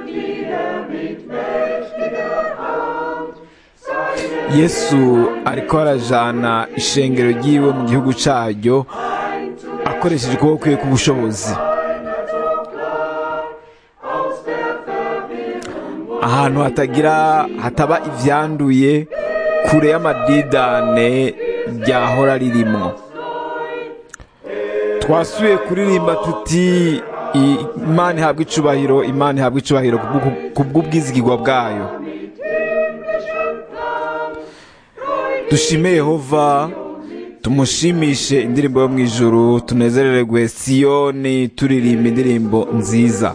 yesu ariko arajana ishengero ry'iwe mu gihugu cyaryo akoresheje ukuboko kwe k'ubushobozi ahantu hatagira hataba ibyanduye kure y'amadidane ryahora ririmo twasuye kuririmba tuti imana ihabwa icubahiro imana ihabwa icubahiro ku bw'ubwizigirwa bwayo dushime yehova tumushimishe indirimbo yo mu ijuru tunezererwe siyoni turirimba indirimbo nziza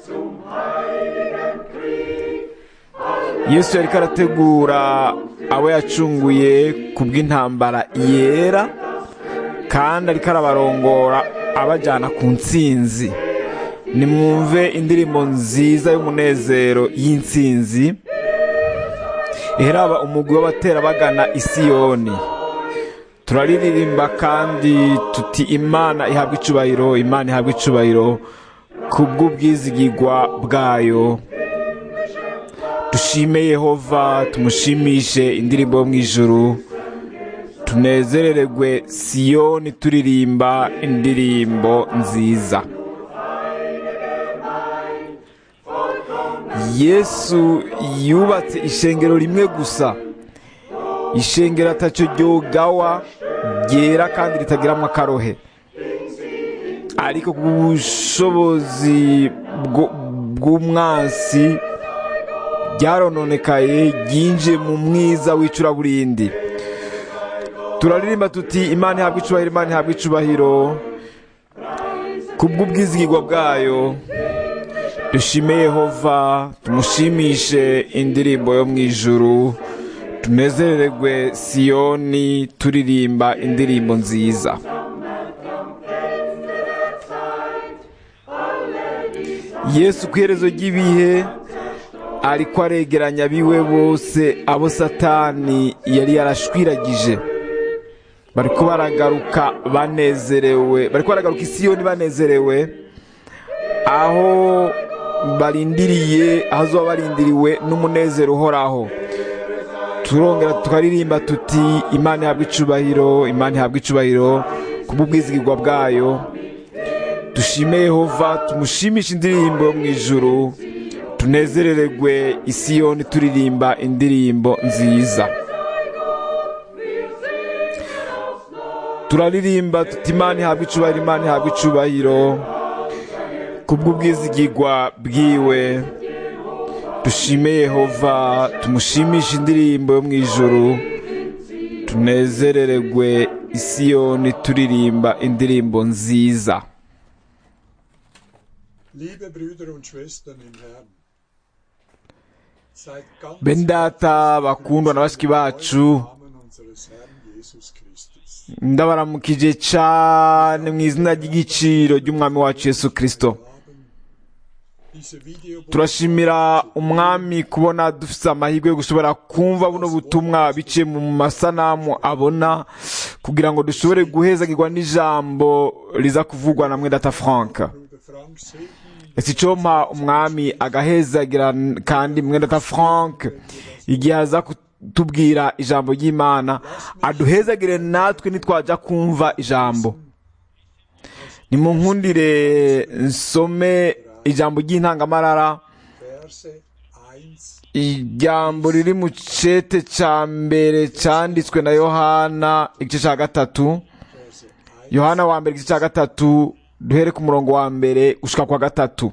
yesu yari arategura abo yacunguye ku bw'intambara yera kandi ariko arabarongora abajyana ku ntsinzi nimwumve indirimbo nziza y'umunezero y'intsinzi iheraba umugwi w'abatera bagana isiyoni turaririmba kandi tuti imana ihabwa icubahiro imana ihabwa icubahiro ku bw'ubwizigirwa bwayo dushime yehova tumushimishe indirimbo yo mu ijuru tunezerererwe siyoni turirimba indirimbo nziza yesu yubatse ishengero rimwe gusa ishengero atacyo ryogawa ryera kandi ritagiramo akarohe ariko ku bushobozi bw'umwansi ryarononekaye ryinjiye mu mwiza w'icuraburindi turaririmba tuti imana ihabwa icubahiro imana ihabwa icubahiro ku bw'ubwizigirwa bwayo dushime yehova tumushimishe indirimbo yo mu ijuru tunezerererwe siyoni turirimba indirimbo nziza yesu ku iherezo ry'ibihe ariko aregeranya abiwe bose abo satani yari yarashwiragije bariko baragaruka banezerewe bariko baragaruka isiyoni banezerewe aho barindiriye aho zoba barindiriwe n'umunezero uhoraho turongera tukaririmba tuti imana ihabwa icubahiro imana ihabwa icubahiro ku bw'ubwizigirwa bwayo dushime yehova tumushimishe indirimbo yo mu ijuru tunezerererwe isiyoni turirimba indirimbo nziza turaririmba tuti imana ihabwa icubahiro imana ihabwa icubahiro kubw'ubwizigirwa bwiwe dushime yehova tumushimishe indirimbo yo mu ijuru tunezerererwe isiyoni turirimba indirimbo nziza bendata bakundwa na bashiki bacu ndabaramukije cyane mu izina ry'igiciro ry'umwami wacu yesu kirisito turashimira umwami kubona dufite amahirwe yo gushobora kumva buno butumwa biciye mu masanamu abona kugira ngo dushobore guhezagirwa n'ijambo riza kuvugwa na mwedata frank ese icyo mpa umwami agahezagira kandi mwedata frank igihe aza kutubwira ijambo ry'imana aduhezagire natwe ntitwajya kumva ijambo ni mu nkundire nsome ijambo ry'intangamarara ijambo riri mu cete cya mbere cyanditswe na yohana igice cya gatatu yohana wa mbere igice cya gatatu duhere ku murongo wa mbere gushika kwa gatatu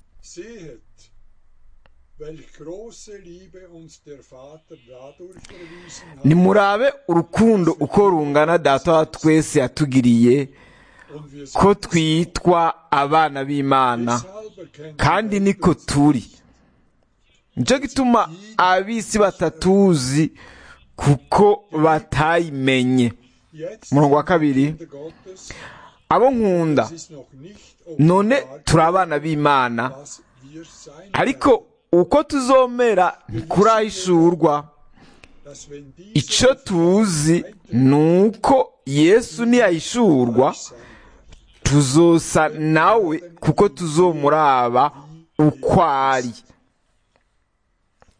nimurabe urukundo uko rungana data wa twese yatugiriye ko twitwa abana b'imana kandi niko turi nicyo gituma ab'isi batatuzi kuko batayimenye umurongo wa kabiri abo nkunda none turi abana b'imana ariko uko tuzomera ntikurahishurwa icyo tuzi ni uko yesu ntiyahishurwa tuzosa nawe kuko tuzomuraba uko ari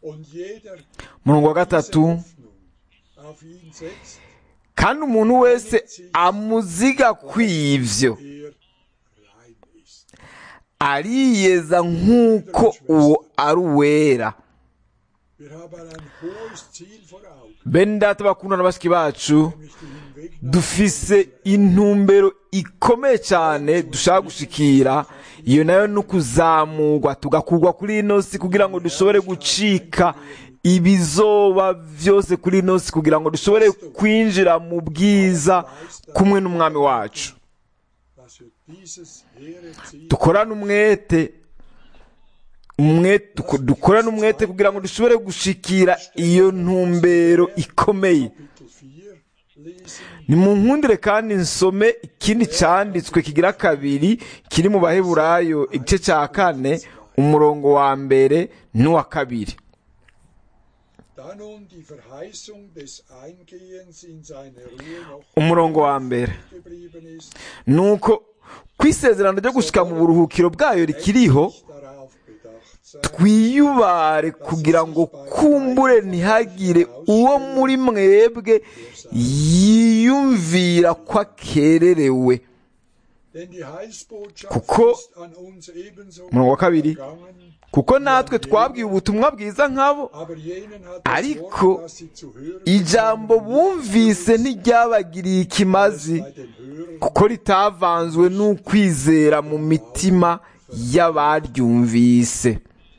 und jeder umurongo wa diese gatatu Hoffnung auf ihn setzt, kandi umuntu wese amuziga kw'ivyo er rein ist. ariyeza nk'uko uwo ari uwera Wir haben ein hohes Ziel vor Augen, bene data bakundana na bashiki bacu nämlich die Hinwegnahme dufise intumbero ikomeye cyane dushaka gushikira iyo nayo ni ukuzamurwa tugakurwa kuri ino si kugira ngo dushobore gucika ibizoba byose kuri ino si kugira ngo dushobore kwinjira mu bwiza kumwe n'umwami wacu dass wir dieses hehre Ziel dukorane umwete umwete duko- dukorane umwete kugira ngo dushobore gushikira iyo ntumbero ikomeye Kapitel 4 lesen, nimunkundire kandi nsome ikindi cyanditswe kigira kabiri kiri mu baheburayo igice cya kane umurongo wa mbere n'uwa kabiri da nun die Verheißung des Eingehens in seine Ruhe noch umurongo wa mbere geblieben ist, nuko ku isezerano ryo gushika mu buruhukiro bwayo rikiriho nicht darauf bedacht sein, twiyubare kugira ngo kumbure ntihagire uwo muri mwebwe yiyumvira ko akererewe denn die Heilsbotschaft Kuko- ist an uns ebenso umurongo wa kabiri gegangen, kuko natwe twabwiye ubutumwa bwiza nk'abo aber jenen hat das Ariko Wort, das sie zu hören ijambo bekommen, bumvise ntiryabagiriye ikimazi bei den Hörern kuko ritavanzwe n'ukwizera mu mitima y'abaryumvise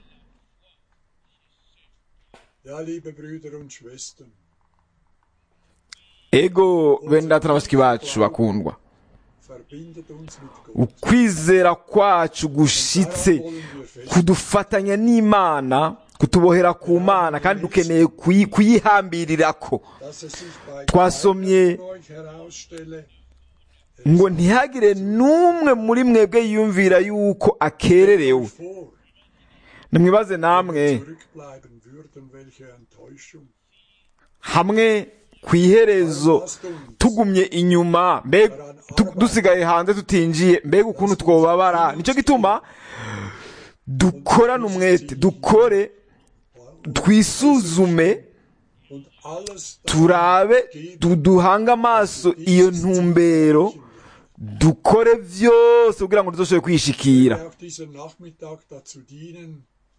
Ja, liebe Brüder und Schwestern, ego bene data na bashiki bacu bakundwa verbindet uns mit Gott. ukwizera kwacu gushitse Daran wollen wir fest. kudufatanya n'imana kutubohera ku mana kandi dukeneye kuyi- kuyihambirirako dass es sich bei Twasomye- keinem von euch herausstelle, ngo ntihagire n'umwe muri mwebwe yiyumvira yuko akererewe vor, nimwibaze namwe zurückbleiben würden, welche Enttäuschung. hamwe ku iherezo Lasst uns tugumye inyuma mbega tu- dusigaye hanze tutinjiye mbega ukuntu twobabara nicyo gituma dukorane umwete dukore twisuzume und alles turabe du- duhange amaso iyo ntumbero dukore byose kugira ngo tuzoshobore kwishikira auch dieser Nachmittag dazu dienen,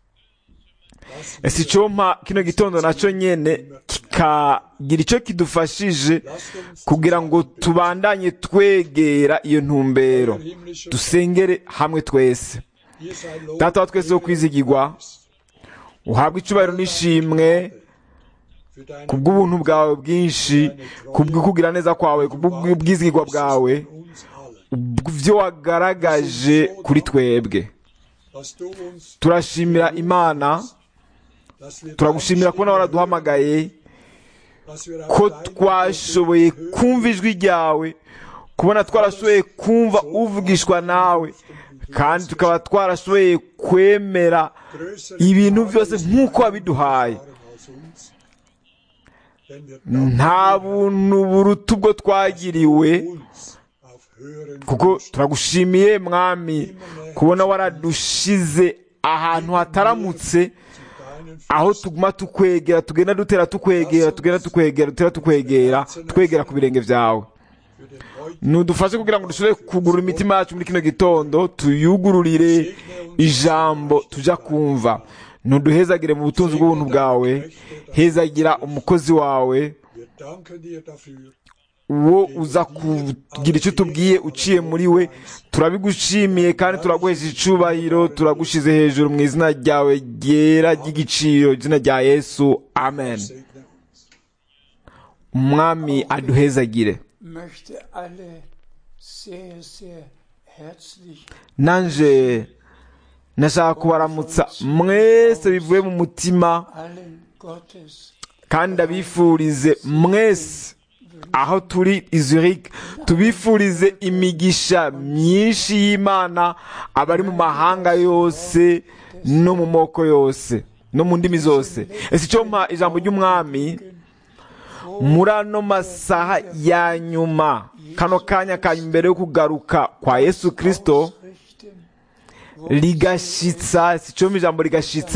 dass ese wir, icyo mpa kino gitondo nacyo nyene kikagira icyo kidufashije lasst uns kugira ngo tubandanye twegera iyo ntumbero euer himmlischer dusengere hamwe twese Ihr seid Lob data wa twese wo kwizigirwa uhabwe icyubahiro n'ishimwe für deine ku bw'ubuntu bwawe bwinshi ku bw'ukugira neza kwawe ku bw'ubwizigirwa bwawe uns alle, byo wagaragaje kuri twebwe dass du uns, turashimira imana dass wir turagushimira deine kubona Stimme waraduhamagaye hören, dass wir auf ko deine twashoboye Stimme hören kumva ijwi ryawe kubona twarashoboye kumva uvugishwa nawe kandi tukaba twarashoboye kwemera größere ibintu byose Gnade nk'uko wabiduhaye erfahren als uns. Denn wir danken nta buntu buruta ubwo twagiriwe uns auf höheren kuko turagushimiye mwami kubona waradushize ahantu hataramutse deinen aho tuguma tukwegera tugenda dutera tukwegera tugenda tukwegera dutera tukwegera twegera ku birenge byawe für den heute nudufashe kugira ngo dushobore kugurura imitima yacu muri kino gitondo tuyugururire ijambo tujya kumva ntuduhezagire mu butunzi bw'ubuntu bwawe hezagira umukozi wawe wir danken dir dafür uwo uza kugira icyo utubwiye uciye muri we turabigushimiye kandi turaguhesha icubahiro turagushyize hejuru mu izina ryawe ryera ry'igiciro izina rya yesu amen segne uns umwami aduhezagire möchte alle sehr, sehr herzlich nanje nashaka kubaramutsa mwese bivuye mu mutima allen Gottes kandi ndabifurize mwese aho turi i Zurich tubifurize imigisha myinshi y'imana abari mu mahanga yose no mu moko yose no mu ndimi zose ese icyo mpa ijambo ry'umwami muri ano masaha ya nyuma kano kanya ka mbere yo kugaruka kwa yesu kirisito richten, rigashitsa si cyo ijambo rigashitsa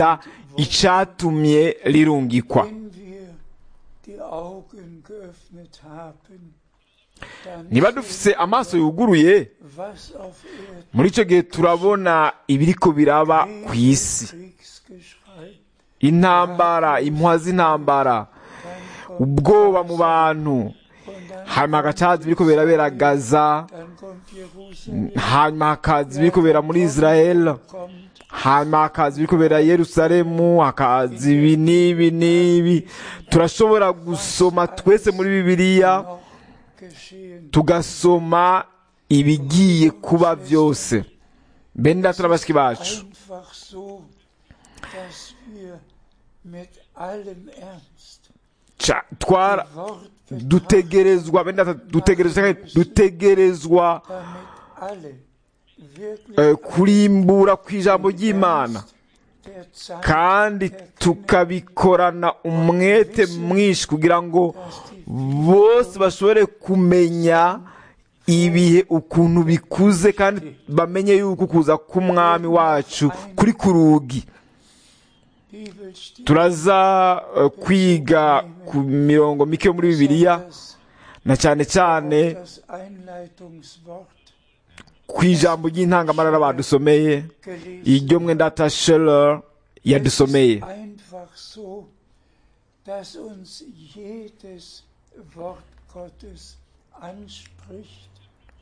icyatumye rirungikwa Wenn wir die Augen geöffnet haben, dann niba dufise amaso yuguruye was auf Erden muri icyo gihe turabona ibiriko biraba ku isi Kriegsgeschrei, intambara impuha z'intambara dann kommt, ubwoba mu bantu und dann, hanyuma hagacaza ibiriko birabera gaza dann kommt Jerusalem, hanyuma hakaza ibiriko bibera muri israel kommt hanyuma hakaza ibiriko bibera yerusalemu hakaza ibi n'ibi n'ibi turashobora gusoma twese muri bibiliya noch geschehen. tugasoma ibigiye kuba byose bene data na bashiki bacu Einfach so, dass wir mit allem Ernst Ca- twara Wort dutegerezwa bene data dutegerezwa dutegerezwa damit alle wirklich eh, kurimbura ku ijambo ry'imana der Zeit kandi tukabikorana umwete mwinshi kugira ngo bose bashobore kumenya ibihe ukuntu bikuze kandi bamenye yuko kuza k'umwami wacu kuri ku rugi Bibel steht, turaza eh, kwiga ku mirongo mike yo muri bibiliya besonders na cyane cyane das Einleitungswort ku ijambo ry'intangamarara badusomeye gelesen. iryo mwendata sheller yadusomeye Es ist einfach so, dass uns jedes Wort Gottes anspricht.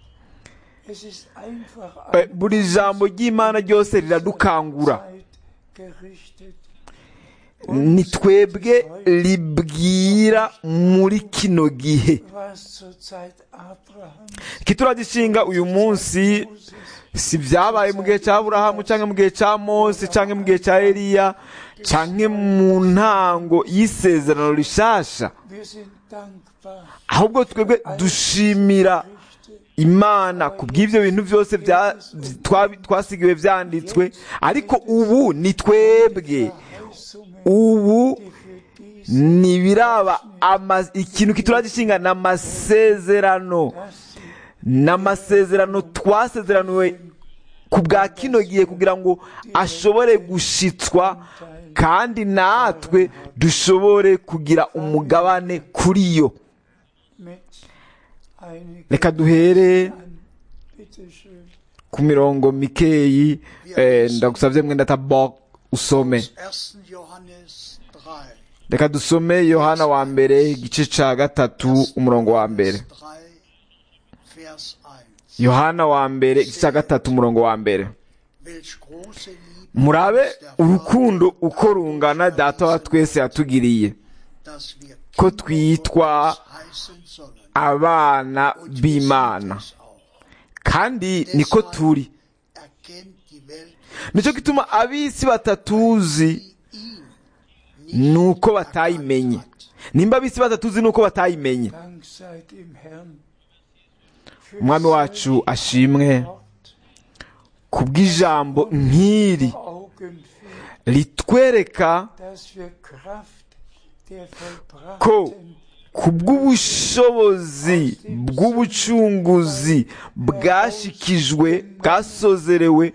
Es ist einfach Eh, buri jambo ry'imana ryose riradukangura Zeit gerichtet. ni twebwe ribwira muri kino gihe Was zur Zeit Abrahams, kituragishinga uyu munsi Moses, si byabaye mu gihe cya aburahamu cyangwa mu gihe cya mose cyangwa mu gihe cya eliya cyangwa mu ntango y'isezerano rishasha wir sind dankbar. ahubwo twebwe dushimira Richte imana ku bw'ibyo bintu byose bya- twa- twasigiwe byanditswe ariko ubu ni twebwe Verheißungen, ubu die für dies, ntibiraba ama- ikintu kituragishinga ni amasezerano dass sie ni amasezerano twasezeraniwe ku bwa kino gihe kugira ngo ashobore gushitswa kandi natwe dushobore kugira umugabane kuri yo mit einigen reka duhere an. Bitte schön. ku mirongo mikeyi eh, ndagusabye mwenda tabok usome 1. Johannes 3. reka dusome yohana wa mbere igice ca gatatu umurongo wa mbere 3, Vers 1. yohana wa mbere igice ca gatatu umurongo wa mbere Welch große Liebe murabe uns der urukundo Vater uko rungana data wa twese yatugiriye dass wir ko Kinder twitwa Gottes heißen sollen. abana Und wir sind b'imana es auch. kandi niko turi Erkennt die Welt nicyo gituma ab'isi batatuzi ihn ni uko batayimenye nimba ab'isi batatuzi ni uko batayimenye Dank sei dem Herrn für umwami wacu ashimwe Wort ku bw'ijambo nk'iri vor Augen führt, ritwereka dass wir Kraft der ko vollbrachten ku bw'ubushobozi bw'ubucunguzi bwashikijwe bwasozerewe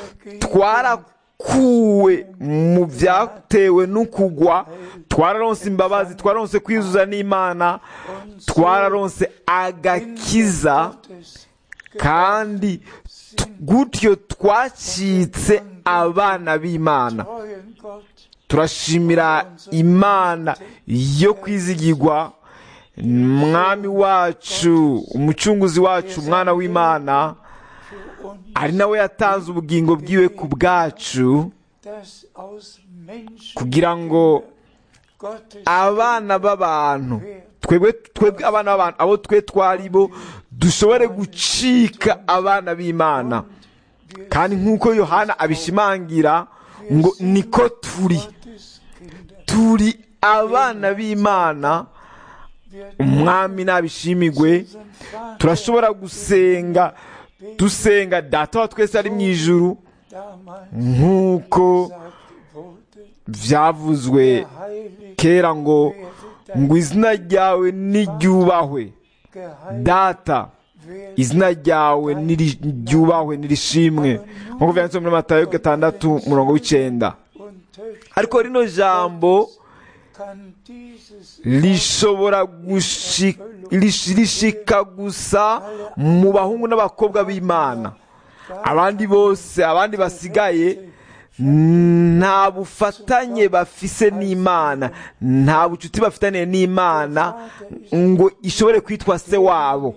twarakuwe mu byatewe n'ukugwa twararonse imbabazi twararonse kwizuza n'imana twararonse agakiza Gottes kandi t- gutyo twacitse abana b'imana treuen Gott turashimira imana yo kwizigirwa mwami wacu umucunguzi wacu umwana w'imana für uns, ari nawe yatanze ubugingo bwiwe ku bwacu dass aus Menschen kugira ngo Gottes abana b'abantu twebwe twebwe abana b'abantu abo twe twari bo dushobore gucika abana b'imana kandi nk'uko yohana abishimangira ngo niko turi Gottes Kinder turi abana b'imana wir umwami nabishimigwe unseren Vater turashobora gusenga dusenga data wa twese ari mu ijuru damals nk'uko gesagt wurde, byavuzwe geheiligt kera ngo werde dein ngo izina ryawe niryubahwe geheiligt data werde izina ryawe niri- ryubahwe nirishimwe nk'uko byanditse muri matayo gatandatu umurongo w'icenda und Töchter ariko rino jambo kann dieses rishobora gushi- rish- rishika gusa mu bahungu n'abakobwa b'imana abandi bose abandi basigaye nta bufatanye bafise n'imana nta bucuti bafitaniye n'imana ngo ishobore kwitwa se wabo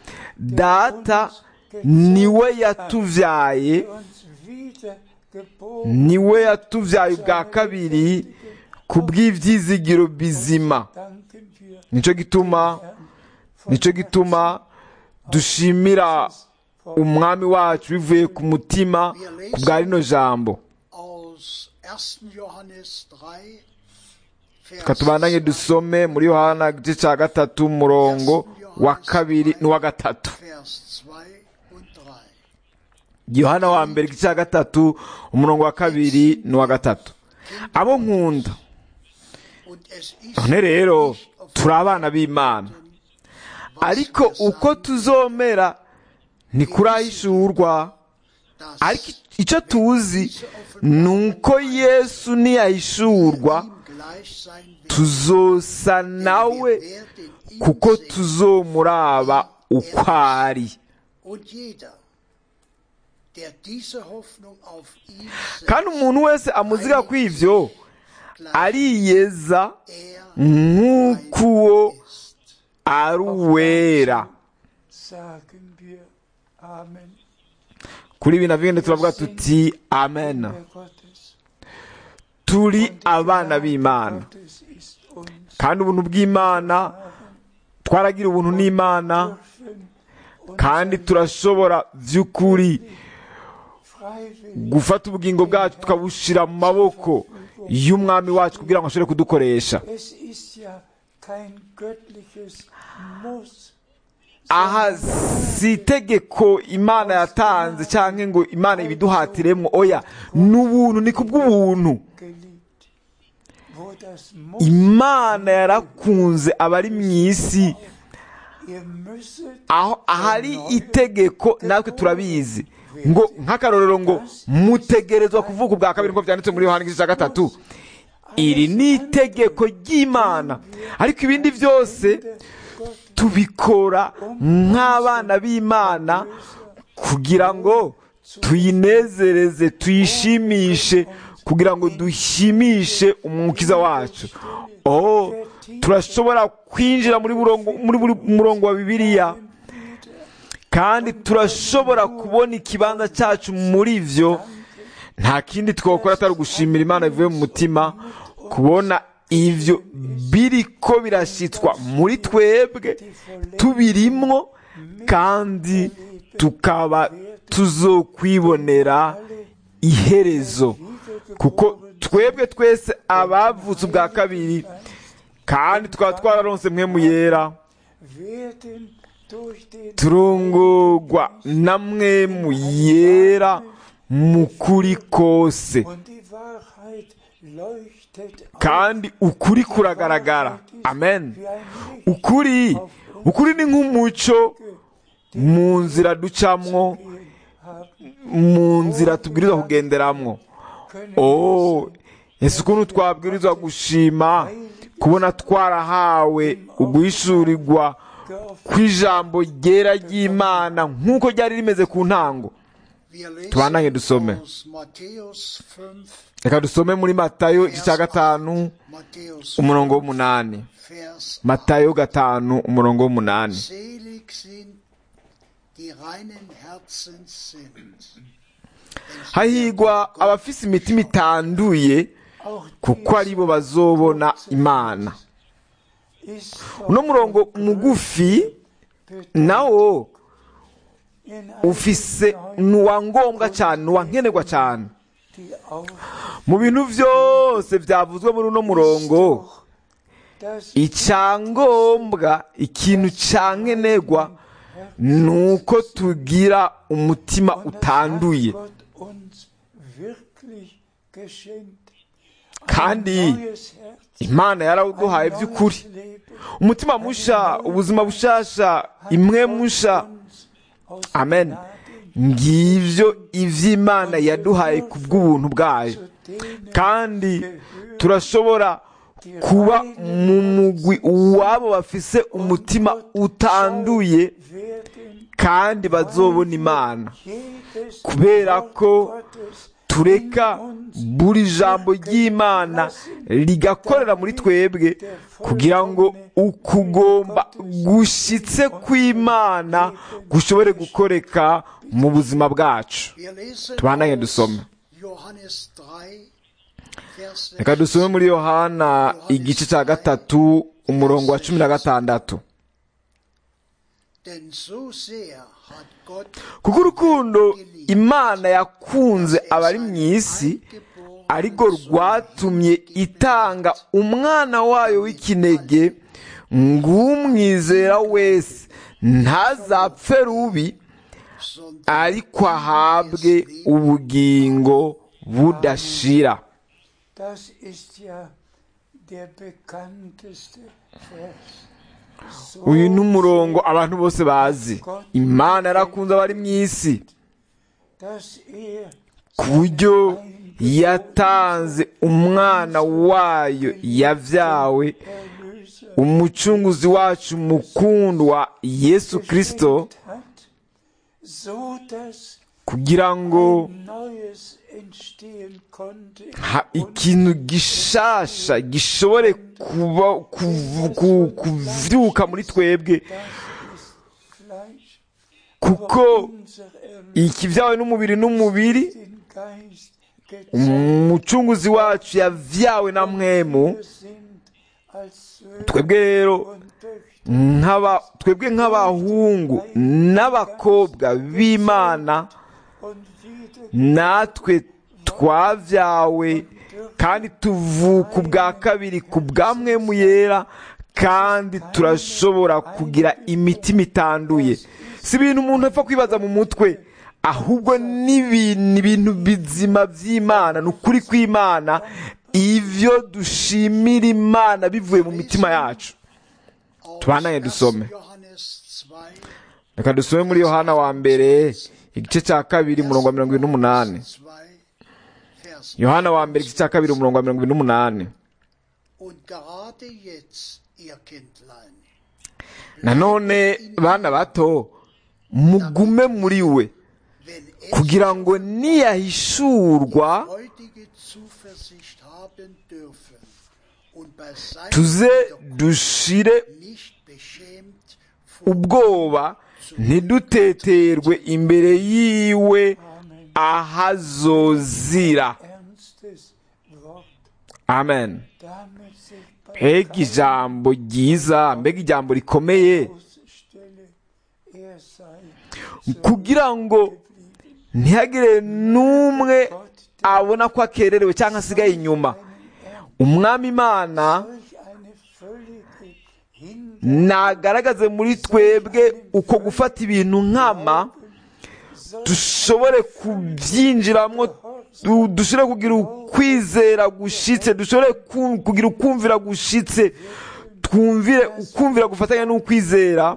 data niwe yatuvyaye uns wieder geboren niwe yatuvyaye ubwa kabiri ku bw'ivyizigiro bizima danken wir nico gituma nico gituma dushimira umwami wacu bivuye ku mutima ku bwa rino jambo aus 1. Johannes 3, reka tubandanye dusome muri yohana igice cya gatatu umurongo wa kabiri n'uwa gatatu Vers 2 und 3. yohana wa mbere igice cya gatatu umurongo wa kabiri n'uwa gatatu abo nkunda Und es ist none rero nicht auf turi abana b'imana ariko uko tuzomera ntikurahishurwa das ariko icyo tuzi ni uko yesu niyahishurwa ihm gleich sein wird. tuzosa nawe Wir werden ihn kuko sehen. tuzomuraba uko ari Und jeder, der diese Hoffnung auf ihn kandi setzt, umuntu wese amuziga ku ivyo ariyeza er nk'uko uwo ist. ari uwera sagen wir Amen. kuri ibi navyo ngende turavuga tuti amen Der Gottes. turi Und die abana Gnade b'imana Gottes ist uns kandi ubuntu bw'imana twaragira ubuntu n'imana dürfen kandi turashobora vy'ukuri freiwillig gufata ubugingo bwacu tukabushira mu maboko y'umwami wacu kugira ngo ashobore kudukoresha Es ist ja kein göttliches Muss. aha si itegeko imana yatanze cyangwa ngo imana ibiduhatiremwo oya ni ubuntu ni kubw'ubuntu geliebt. Wo das Muss, imana yarakunze abari mu isi ihr müsstet aho ahari itegeko natwe turabizi ngo nk'akarorero ngo mutegerezwa kuvuga ubwa kabiri nk'uko byanditse muri yohani igice cya gatatu iri ni itegeko ry'imana ariko ibindi byose tubikora nk'abana b'imana kugira ngo tuyinezereze tuyishimishe kugira ngo dushimishe umukiza wacu oh turashobora kwinjira muri burongo- muri buri murongo wa bibiliya kandi turashobora kubona ikibanza cyacu muri vyo nta kindi twakora atari ugushimira imana bivuye mu mutima kubona ivyo biriko birashitswa muri twebwe tubirimwo kandi tukaba tuzokwibonera iherezo kuko twebwe twese abavutse ubwa kabiri kandi tukaba twararonse mwe mu yera werden durch den turungurwa na mwe mu yera mu kuri kose und die Wahrheit leuchtet auf kandi ukuri kuragaragara amen wie ein Licht ukuri ukuri ni nk'umuco mu nzira ducamwo gehen haben mu nzira tubwirizwa kugenderamwo können. oh ese ukuntu twabwirizwa gushima kubona twarahawe uguhishurirwa kw'ijambo ryera ry'imana nk'uko ryari rimeze ku ntango Wir lesen Tubandanye dusome. aus Matthäus 5, reka dusome muri matayo igice cya gatanu Matthäus umurongo w'umunani Vers matayo gatanu umurongo w'umunani Selig sind, die reinen Herzens sind. denn sie hahigwa werden abafise imitima itanduye Auch kuko aribo bazobona imana ist uno murongo mugufi nawo in ufise ni uwa ngombwa cyane ni uwa nkenerwa cyane die auf mu bintu byose byavuzwe muri uno murongo das icyangombwa ikintu cya nkenerwa ni uko tugira umutima und das utanduye hat Gott uns wirklich geschenkt. kandi Ein neues Herz, imana ein yarawuduhaye neues by'ukuri Leben. umutima musha ubuzima bushasha imwe musha Uns aus amen Gnaden ngivyo ivy'imana yaduhaye ku bw'ubuntu bwayo zu kandi turashobora kuba mu mugwi wabo bafise umutima utanduye kandi bazobona imana kubera ko tureka buri jambo ry'imana rigakorera muri twebwe kugira ngo ukugomba gushitse kw'imana gushobore gukoreka mu buzima bwacu Wir lesen Tubandanye aus dusome. Johannes 3, Vers reka dusome muri yohana igice cya gatatu umurongo wa cumi na gatandatu Denn so sehr hat Gott kuko urukundo imana yakunze abari mu isi ariko rwatumye itanga umwana wayo w'ikinege ng'umwizera wese ntazapfe rubi sondern ariko ahabwe ubugingo budashira Das ist ja der bekannteste Vers. So uyu ni umurongo abantu bose bazi imana yarakunze abari mu isi dass er ku buryo yatanze umwana wayo yabyawe Erlöser umucunguzi wacu mukundwa yesu kirisito geschenkt hat, so dass kugira ngo ein Neues entstehen konnte. ha- ikintu gishasha gishobore kuba kuvu- ku- kuvyuka muri twebwe Das ist Fleisch. kuko Unser Erlöser ikivyawe n'umubiri n'umubiri den Geist gezeigt. umucunguzi wacu yavyawe na mwemu Wir sind als Söhne twebwe rero und Töchter nk'aba twebwe nk'abahungu n'abakobwa b'imana und wieder natwe twavyawe kandi tuvuka ubwa kabiri ku bwamwemu yera kandi turashobora kugira imitima itanduye si ibintu umuntu apfa kwibaza mu mutwe ahubwo n'ibintu ibintu bizima by'imana ni ukuri kw'imana ivyo dushimira imana bivuye mu mitima yacu aus Tubandanye 1. dusome. Johannes 2, reka dusome muri yohana wa mbere igice cya kabiri umurongo wa mirongo ibiri n'umunani 2, Vers yohana wa mbere igice cya kabiri umurongo wa mirongo ibiri n'umunani Und gerade jetzt, ihr Kindlein, nanone bana bato mugume muri we wenn es kugira ngo niyahishurwa heutige Zuversicht haben dürfen und bei seinem tuze Wiederkommen dushire nicht beschämt vor ubwoba ntiduteterwe imbere yiwe ahazozira ernstes Wort, amen damit sich bei mbega ijambo ryiza mbega ijambo rikomeye Stelle er sei kugira ngo ntihagire n'umwe abona ko akererewe cyangwa asigaye inyuma umwami imana solch eine völlige Hin nagaragaze muri twebwe uko gufata ibintu nkama dushobore kubyinjiramo du- dushobore kugira ukwizera gushitse dushobore ku- kugira ukumvira gushitse twumvire ukumvira gufatanya n'ukwizera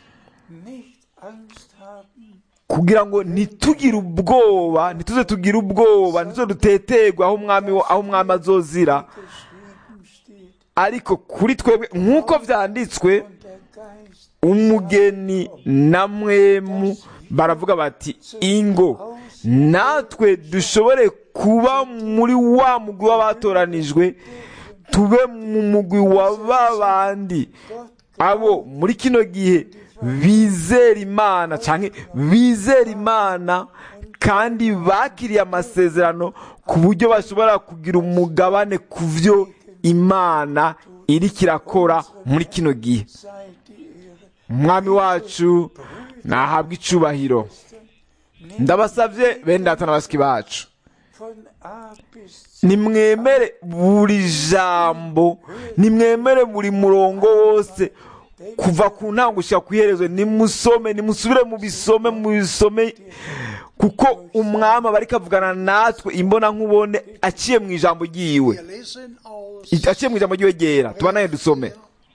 nicht Angst haben, kugira ngo ntitugire ubwoba ntituze tugire ubwoba ntituze duteterwe aho umwami aho umwami azozira geschrieben steht, ariko kuri twebwe nk'uko byanditswe und der Geist umugeni na mwemu baravuga bati ingo natwe dushobore kuba muri wa mugwi w'abatoranijwe tube mu mugwi wa ba bandi abo muri kino gihe bizera imana cyangwa bizera imana kandi bakiriye amasezerano ku buryo bashobora kugira umugabane ku byo imana iri kirakora muri kino gihe sei die Ehre. umwami wacu nahabwa icubahiro ndabasabye bene data na basiki bacu Von A bis Z nimwemere buri jambo nimwemere buri murongo wose kuva ku ntango gushyira ku iherezo nimusome nimusubire mu bisome mu bisome kuko umwami aba ariko avugana natwe imbona nkubone aciye mu ijambo ryiwe Wir lesen aus aciye mu ijambo ryiwe ryera tubanaye dusome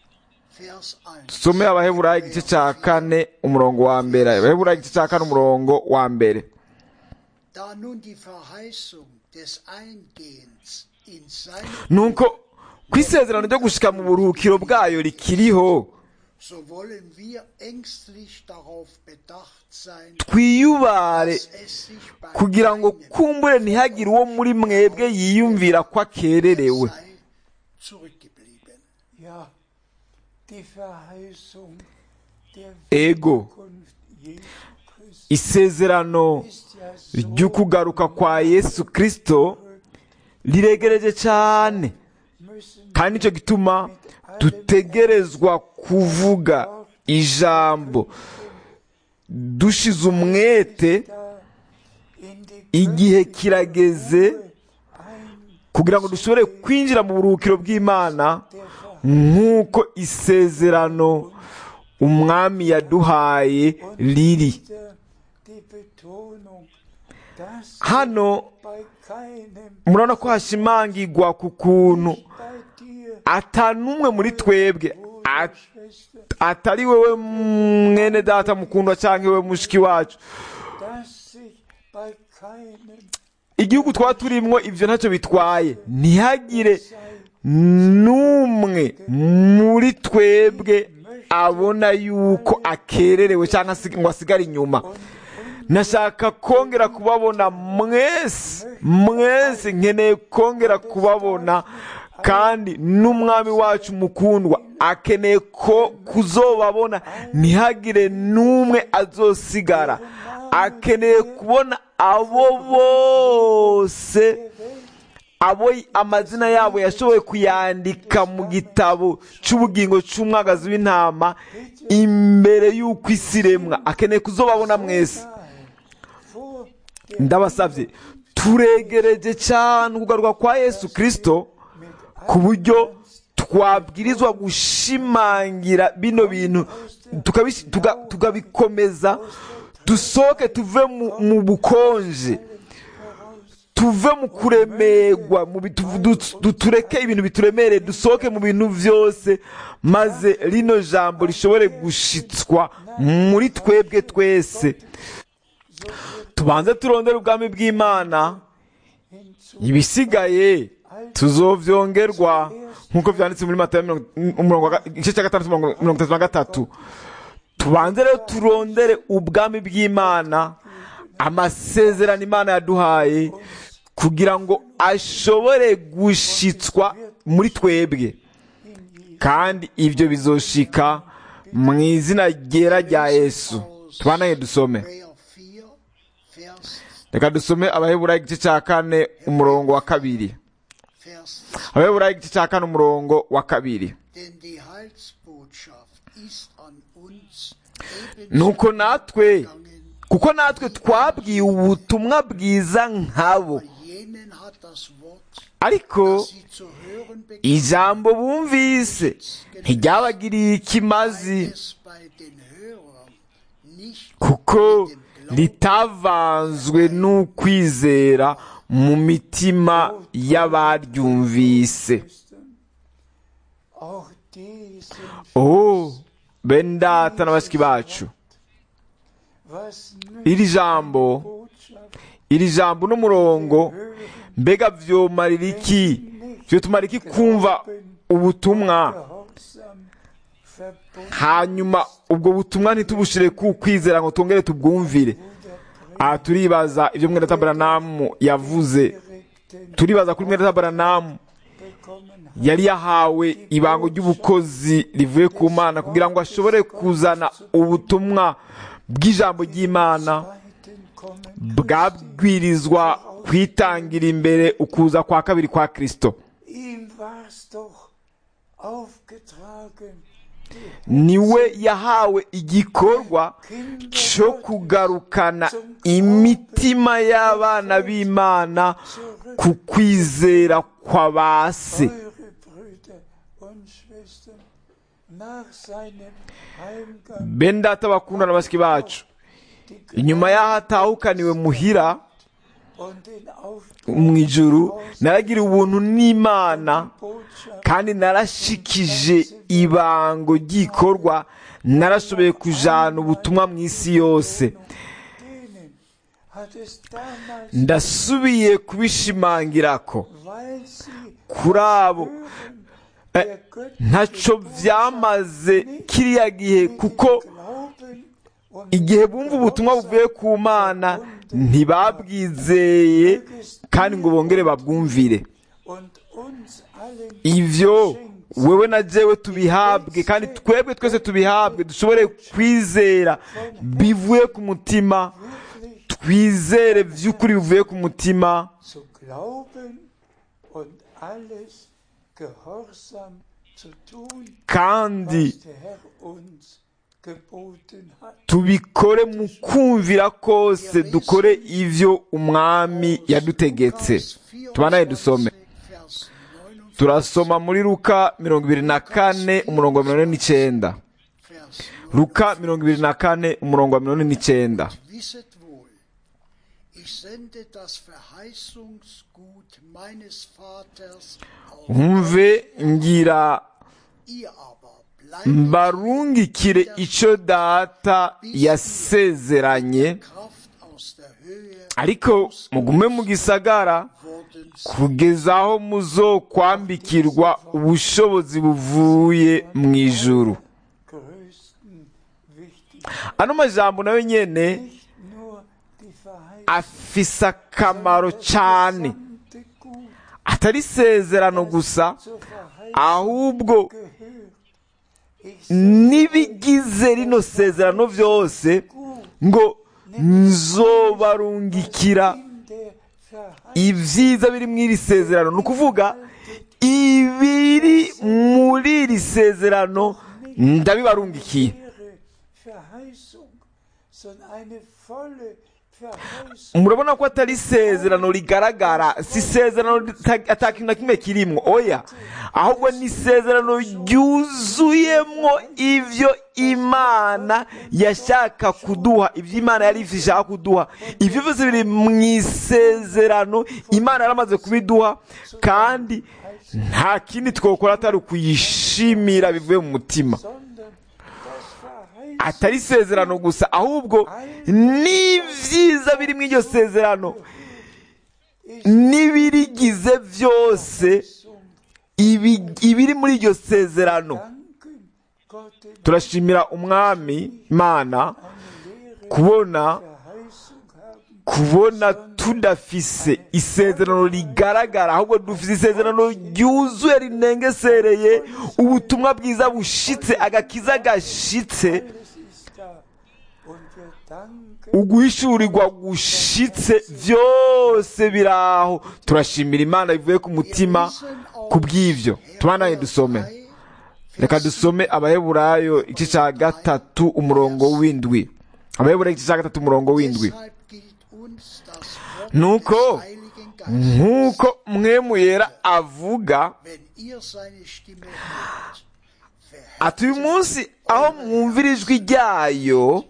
Vers 1. dusome abaheburayo igice cya kane umurongo wa mbere abaheburayo igice cya kane umurongo wa mbere Da nun die Verheißung des Eingehens in seine nuko ku isezerano ryo gushika mu buruhukiro bwayo rikiriho so wollen wir ängstlich darauf bedacht sein, twiyubare dass es sich bei kugira ngo keinem kumbure ntihagire uwo muri mwebwe yiyumvira ko akererewe sei zurückgeblieben. Ja, die Verheißung der ego Wiederkunft Jesu Christi isezerano ist ja so ry'ukugaruka kwa yesu kirisito riregereje cyane müssen kandi nicyo gituma dutegerezwa kuvuga ijambo dushize umwete da in die igihe kirageze ein kugira ngo dushobore kwinjira mu buruhukiro bw'imana der Verheißung nk'uko isezerano umwami yaduhaye riri der- die Betonung, dass hano bei keinem murabona ko hashimangirwa ku kuntu bei dir, ata n'umwe muri twebwe Bruder, at- Schwester, atari wewe mwene data mukundwa cyangwa wewe mushiki wacu dass sich bei keinem igihugu twaba turimwo ibyo ntacyo bitwaye ntihagire sei n'umwe muri twebwe abona yuko akererewe cyangwa se ngo asigare inyuma nashaka kongera kubabona mwese mwese nkeneye kongera kubabona kandi n'umwami wacu mukundwa akeneye ko kuzobabona ntihagire n'umwe azosigara akeneye kubona abo bose abo amazina yabo yashoboye kuyandika mu gitabo cy'ubugingo cy'umwagazi w'intama imbere y'uko isi iremwa akeneye kuzobabona mwese vor ndabasabye turegereje cyane ukugaruka kwa yesu kirisito ku buryo twabwirizwa gushimangira bino bintu tukabish- tuga- tukabikomeza dusohoke tuve mu- mu bukonje tuve mu kuremerwa mu bitu- du- du- tureke ibintu bituremereye dusohoke mu bintu byose maze rino jambo rishobore gushitswa muri twebwe twese tubanze turondere ubwami bw'imana ibisigaye tuzovyongerwa nk'uko vyanditse muri matayo mirongo- umurongo wa ga- igice cya gatandatu mirongo mirongo itatu na gatatu tubanze rero turondere ubwami bw'imana amasezerano imana yaduhaye kugira ngo ashobore gushitswa muri twebwe kandi ibyo bizoshika mu izina ryera rya yesu tubanaye dusome Hebräer 4, Vers, reka dusome abaheburayo igice cya kane umurongo wa kabiri Vers abaheburayo igice cya kane umurongo wa kabiri Denn die Heilsbotschaft ist an uns nuko natwe gegangen, kuko natwe twabwiye ubutumwa bwiza nkabo jenen hat das Wort, ariko das sie zu hören begannen, ijambo bumvise ntiryabagiriye ikimazi es bei den Hörern nicht kuko ritavanzwe n'ukwizera mu mitima y'abaryumvise Christen. Auch die sind oh bene data na bashiki bacu was iri nützt jambo Botschaft iri jambo n'umurongo mbega vyomarira iki vyotumara iki kumva ubutumwa gehorsam verbunden hanyuma ubwo butumwa ntitubushire ku kwizera ngo twongere tubwumvire aha turibaza ibyo mwene tabaranamu yavuze direkten turibaza kuri mwene tabaranamu bekommen yari yahawe ibango ry'ubukozi rivuye ku mana kugira ngo ashobore kuzana ubutumwa bw'ijambo ry'imana zweiten kommen bwabwirizwa kwitangira imbere ukuza kwa kabiri kwa kristo ihm war's doch aufgetragen niwe yahawe igikorwa cyo kugarukana imitima y'abana b'imana ku kwizera kwa ba se eure Brüder und Schwestern nach seinem Heimgang bene data bakunda na bashiki bacu die inyuma y'aho atahukaniwe muhira und den mu ijuru naragiriye ubuntu n'imana Aufbotschaft kandi narashikije ibango ry'ikorwa narashoboye kujana ubutumwa mu isi yose denen hat es damals, ndasubiye kubishimangira ko weil sie kuri abo hören, eh, der göttliche ntacyo byamaze kiriya gihe kuko Glauben und igihe bumva ubutumwa buvuye ku mana ntibabwizeye kandi ngo bongere babwumvire und uns allen ivyo geschenkt wewe na jewe tubihabwe kandi twebwe twese tubihabwe dushobore kwizera bivuye ku mutima wirklich twizere vy'ukuri bivuye ku mutima zu glauben und alles gehorsam zu tun, kandi was der Herr uns geboten hat. tubikore mu kumvira kose dukore ivyo umwami yadutegetse tubanaye dusome Vers 49, turasoma muri luka mirongo ibiri na kane umurongo wa mirongo ine n'icenda Vers 9. luka mirongo ibiri na kane umurongo wa mirongo ine n'icenda Wisset wohl, ich sende das Verheißungsgut meines Vaters auf nkumve ngira ihr aber bleibt mbarungikire ico data yasezeranye Kraft aus der Höhe ariko mugume mu gisagara wurden kugeza aho muzokwambikirwa ubushobozi buvuye mu ijuru Größten wichtig. ano majambo nayo nyene Nicht nur die Verheißung, afise akamaro cane gesamte Gut atari isezerano gusa zur Verheißung ahubwo gehört. Ich n'ibigize rino sezerano vyose ngo nzobarungikira in der Verheißung ibyiza biri muri iri sezerano ni ukuvuga ibiri muri iri sezerano ndabibarungikiye ihre Verheißung, sondern eine volle Verheißung. murabona ko atari isezerano rigaragara si isezerano rita- ata kintu na kimwe kirimwo oya ahubwo ni isezerano ryuzuyemwo ivyo imana yashaka kuduha ivyo imana yari ishaka kuduha ivyo vyose biri mu isezerano imana yaramaze kubiduha kandi nta kindi twokora atari ukuyishimira bivuye mu mutima sondern das Verheißen atari isezerano gusa ahubwo n'ibyiza biri muri iryo sezerano n'ibirigize byose ibi- ibiri muri iryo sezerano danken Gott den turashimira umwami imana eine leere kubona Verheißung haben, kubona tudafise isezerano rigaragara ahubwo dufise isezerano ryuzuye rinengesereye ubutumwa bwiza bushitse agakiza gashitse alles ist da. Und wir danken uguhishurirwa gushitse byose biraho turashimira imana bivuye ku mutima ku bw'ibyo tubanaye dusome reka dusome abaheburayo igice cya gatatu umurongo w'indwi abaheburayo igice cya gatatu umurongo w'indwi Deshalb gilt uns das Wort nuko des Heiligen Geistes. nk'uko mwemu yera avuga Wenn ihr seine Stimme hört, ati uyu munsi aho mwumvira ijwi ryayo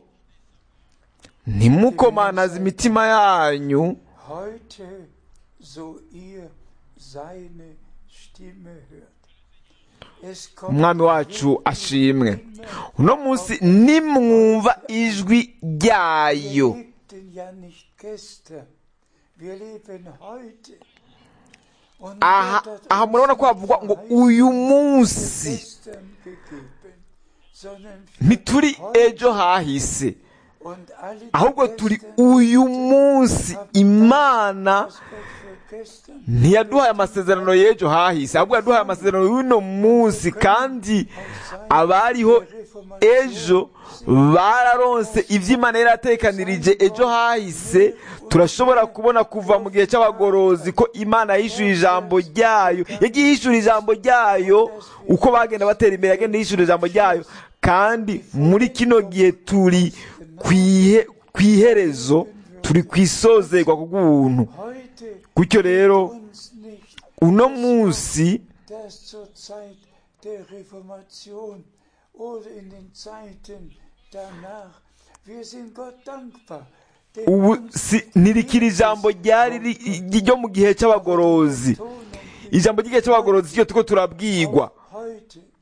ntimukomanaze imitima yanyu heute, so ihr seine Stimme hört. Es kommt umwami wacu ashimwe uno munsi nimwumva ijwi ryayo Wir lebten ja nicht gestern, wir leben heute. Und aha Gott hat aha uns murabona ko nicht havugwa ngo Verheißung uyu munsi gestern gegeben, sondern ntituri heute. ejo hahise Und alle, die ahubwo turi gestern uyu munsi imana das Gott für gestern ntiyaduhaye amasezerano y'ejo hahise ahubwo yaduhaye amasezerano y'uno munsi kandi abariho ejo bararonse ibyo imana yari yatekanirije ejo hahise turashobora kubona kuva mu gihe cy'abagorozi ko imana yishyuye ijambo ryayo yagiye yishyura ijambo ryayo uko bagenda batera imbere yagenda yishyura ijambo ryayo kandi muri kino gihe turi ku ihe- ku iherezo turi ku isozerwa ku bw'ubuntu heute gutyo rero uns nicht, uno munsi dass zur Zeit der Reformation oder in den Zeiten danach, wir sind Gott dankbar. denn ubu uns si ntirikira ijambo ryari ri- ryo mu gihe cy'abagorozi Betonung ijambo ry'igihe cy'abagorozi ryo turiko turabwigwa heute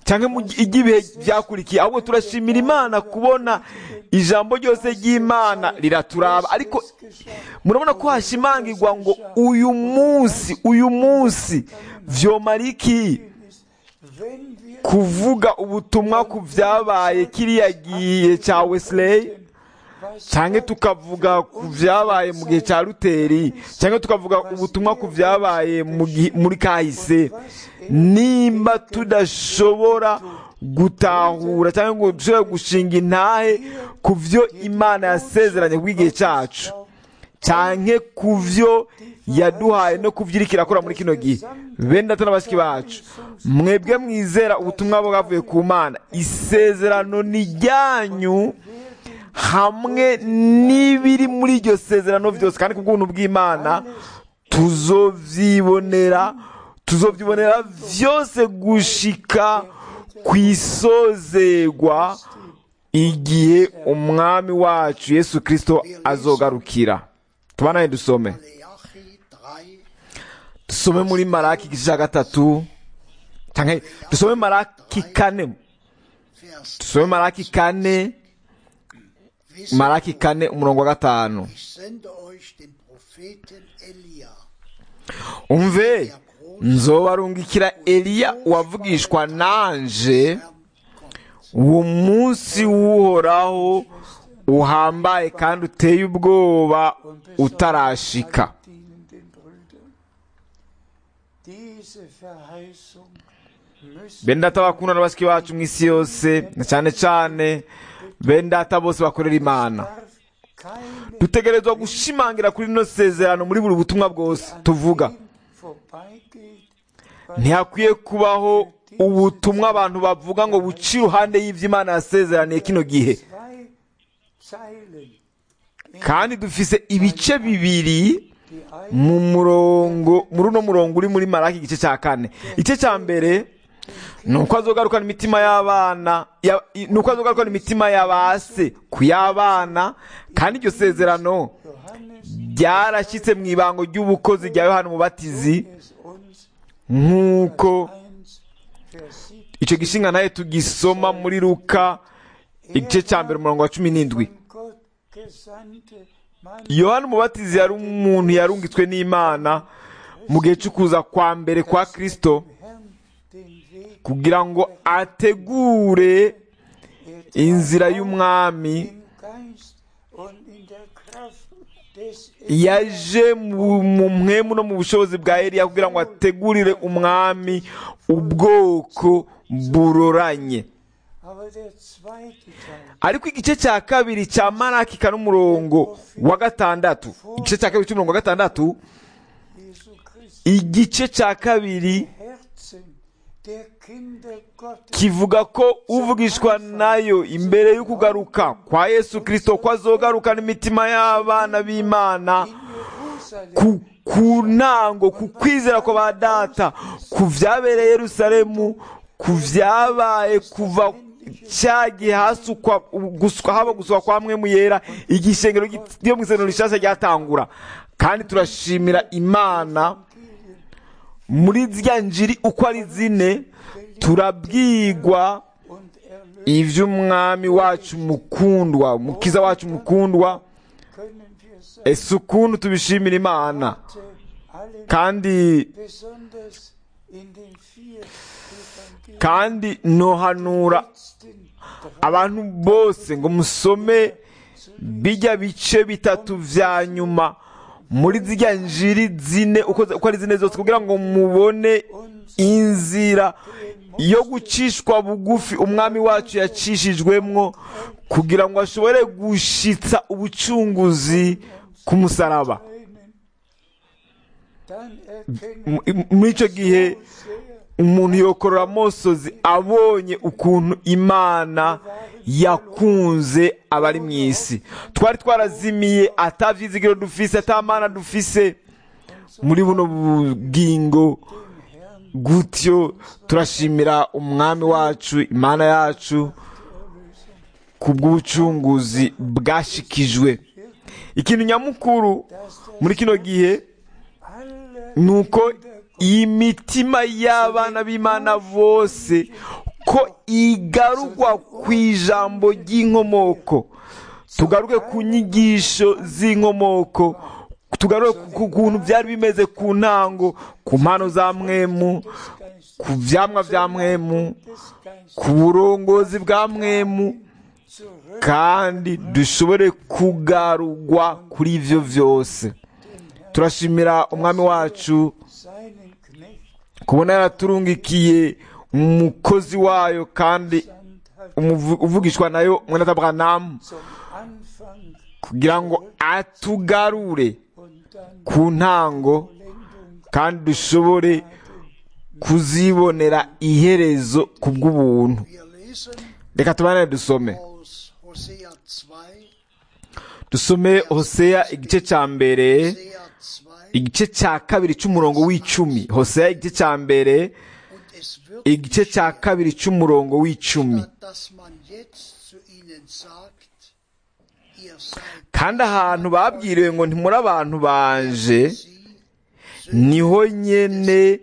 cyangwa mu gi- iby'ibihe byakurikiye ahubwo turashimira imana kubona ijambo ryose ry'imana riraturaba ariko murabona ko hashimangirwa ngo uyu munsi uyu munsi vyomara iki wenn wir kuvuga ubutumwa ku byabaye kiriya gihe cya wesley was cyangwa tukavuga ku byabaye mu gihe cya luteri cyangwa tukavuga ubutumwa ku byabaye mu gihe- muri kahise nimba tudashobora gutahura cyangwa ngo dushobore gushinga intahe ku byo imana yasezeranye ku bw'igihe cyacu cyane ku byo yaduhaye no ku byo iriko irakora muri kino gihe bene data na bashiki bacu mwebwe mwizera ubutumwa bwavuye ku mana isezerano ni ryanyu hamwe n'ibiri muri iryo sezerano byose kandi ku bw'ubuntu bw'imana tuzovyibonera tuzovyibonera vyose gushika ku isozegwa igihe umwami wacu yesu kristo azogarukira tubanaye dusome Malachi 3, dusome muri maraki igice cya gatatu canke dusome maraki kane Vers dusome maraki kane Wissen maraki kane umurongo wa gatanu Ich sende euch den Propheten Elia, umve nzobarungikira eliya wavugishwa nanje Herrn kommt. uwo munsi w'uhoraho uhambaye kandi uteye ubwoba und besonders utarashika allen dienenden Brüdern. Diese Verheißung müssen bene data bakunda na bashiki bacu mu isi yose na cyane cyane bene data bose bakorera imana darf keine dutegerezwa gushimangira kuri rino sezerano muri buri butumwa bwose tuvuga ihm vorbeigeht, was ntihakwiye kubaho ubutumwa abantu bavuga ngo buce iruhande y'ibyo imana yasezeraniye kino gihe zwei Zeilen kandi dufise ibice bibiri die eine mu murongo muri uno murongo uri muri maraki igice cya kane igice cya mbere ni uko azogarukana imitima y'abana ya- i- ni uko azogarukana imitima y'abase ku y'abana kandi iryo sezerano Johannes ryarashyitse mu ibango ry'ubukozi rya yohana umubatizi es uns nk'uko 1 Vers 7 icyo gishinga nawe tugisoma muri luka igice cya mbere umurongo wa cumi n'indwi von Gott gesandte Mann yohana umubatizi yari umuntu yarungitswe n'imana mu gihe cyo kuza kwa mbere kwa kristo Herrn den Weg kugira ngo ategure inzira y'umwami im Geist und in der Kraft des yaje mu mu mwemu no mu bushobozi bwa eliya kugira ngo ategurire umwami ubwoko buroranye Aber der zweite Teil ariko igice cya kabiri cya maraki kane umurongo wa gatandatu igice cya kabiri cy'umurongo wa gatandatu Jesu Christi igice cya kabiri Herzen der Kinder Gottes kivuga ko uvugishwa nayo imbere y'ukugaruka kwa yesu kirisito ko azogarukana imitima y'abana b'imana in Jerusalem ku ku ntango ku kwizera kwa ba data ku byabereye yerusalemu ku byabaye kuva cya gihe hasukwa guswa haba guswa kwa mwemu yera igishengero ryo mu isengero rishasha ryatangura kandi turashimira imana muri zya njiri uko ari zine turabwigwa und Erlösung iby'umwami wacu mukundwa umukiza wacu mukundwa können wir sagen, ese ukuntu tubishimira imana alle kandi besonders in den vier Evangelien kandi nohanura letzten abantu bose ngo musome bijya bice bitatu vya nyuma muri zirya njiri zine uko uko ari zine zose kugira ngo mubone inzira yo gucishwa bugufi umwami wacu yacishijwemwo kugira ngo ashobore gushitsa ubucunguzi ku musaraba einen, dann erkennen M- m- muri icyo gihe sehr umuntu yokorora amosozi abonye ukuntu imana yakunze abari mu isi twari twarazimiye atabyizigiro dufise atamana dufise muri buno bugingo gutyo turashimira umwami wacu imana yacu ku bw'ubucunguzi bwashikijwe ikintu nyamukuru muri kino gihe alle nuko iyi mitima y'abana b'imana bose ko igarurwa ku ijambo ry'inkomoko tugaruke ku nyigisho z'inkomoko tugaruke ku kuntu byari bimeze ku ntango ku mpano za mwemu ku byamwa bya mwemu ku burongozi bwa mwemu kandi dushobore kugarurwa kuri ibyo byose turashimira umwami wacu seinen Knecht kubona yaraturungikiye umukozi wayo kandi sandt hat umuvu- uvugishwa nayo mwene Aburahamu zum Anfang kugira ngo atugarure und dann ku ntango Vollendung kandi dushobore kuzibonera iherezo ku bw'ubuntu Wir lesen reka tubanane dusome aus Hosea 2, dusome hoseya igice cya mbere Hosea 2, igice cya kabiri cy'umurongo w'icumi hoseya igice cya mbere und es wird igice cya kabiri cy'umurongo w'icumi statt dass man jetzt zu ihnen sagt, ihr seid kandi ahantu babwiriwe ngo ntimuri abantu banje sie, niho nyene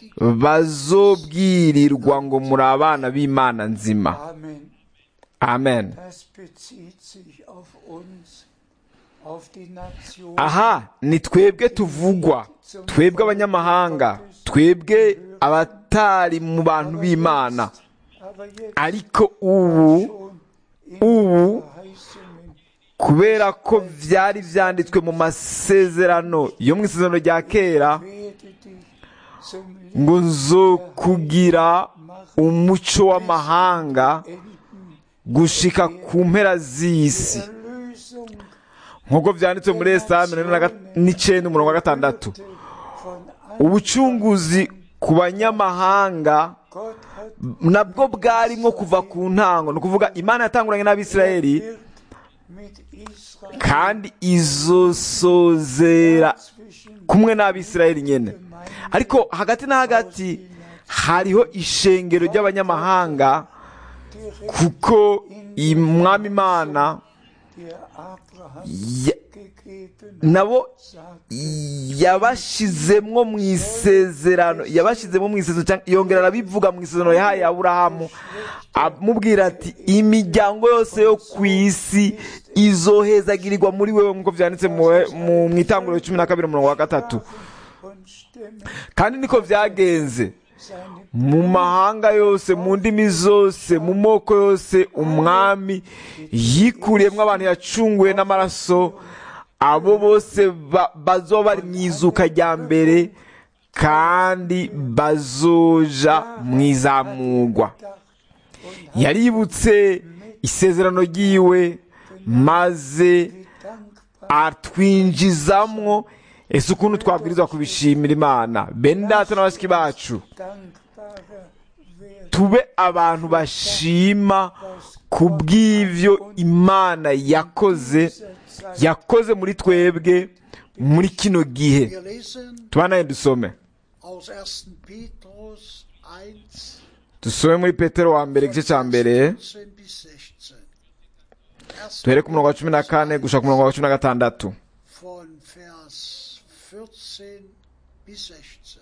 bazobwirirwa ngo muri abana b'imana nzima Amen. amen Das bezieht sich auf uns, auf die Nation. aha ni twebwe tuvugwa twebwe abanyamahanga twebwe abatari mu bantu b'imana Aber jetzt ariko ubu schon in ubu Verheißungen kubera ko byari byanditswe mu masezerano yo mu isezerano rya kera werde dich zum ngo nzo kugira umuco w'amahanga Enden gushika ku mpera z'isi Erlösung nk'uko byanditswe muri esaya mirongo ine na ga- n'icyenda umurongo wa gatandatu von ubucunguzi ku banyamahanga Gott hat nabwo bwarimo kuva ku ntango ni ukuvuga imana yatanguranye n'abisirayeli wird mit Israel kandi izosozera zwischen kumwe n'abisirayeli nyine ariko hagati na hagati hariho ishengero ry'abanyamahanga kuko umwami imana der Abraham ya- gegeben nabo sagt, yabashizemwo mu isezerano yabashizemo mu isezerano cyangwa yongera arabivuga mu isezerano yahaye aburahamu amubwira ati imiryango yose yo ku isi izohezagirirwa muri wewe nk'uko byanditse mu- mu mu itanguriro cumi na kabiri umurongo wa gatatu und Stämme kandi niko byagenze seine mu mahanga yose mu ndimi zose mu moko yose umwami yikuriyemo abantu yacunguwe n'amaraso abo bose ba- bazoba bari mu izuka rya mbere kandi bazoja mu izamugwa yaributse isezerano ryiwe maze dankbar atwinjizamwo ese ukuntu twabwirizwa kubishimira imana bene data na bashiki bacu dankbarer werden tube abantu bashima ku bw'ibyo imana yakoze yakoze muri twebwe muri kino gihe Wir lesen tubanaye dusome aus 1. Petrus 1, dusome muri petero wa mbere igice cya mbere 14 bis 16. 1. duhere ku murongo wa cumi na kane gushaka ku murongo wa cumi na gatandatu von Vers 14 bis 16.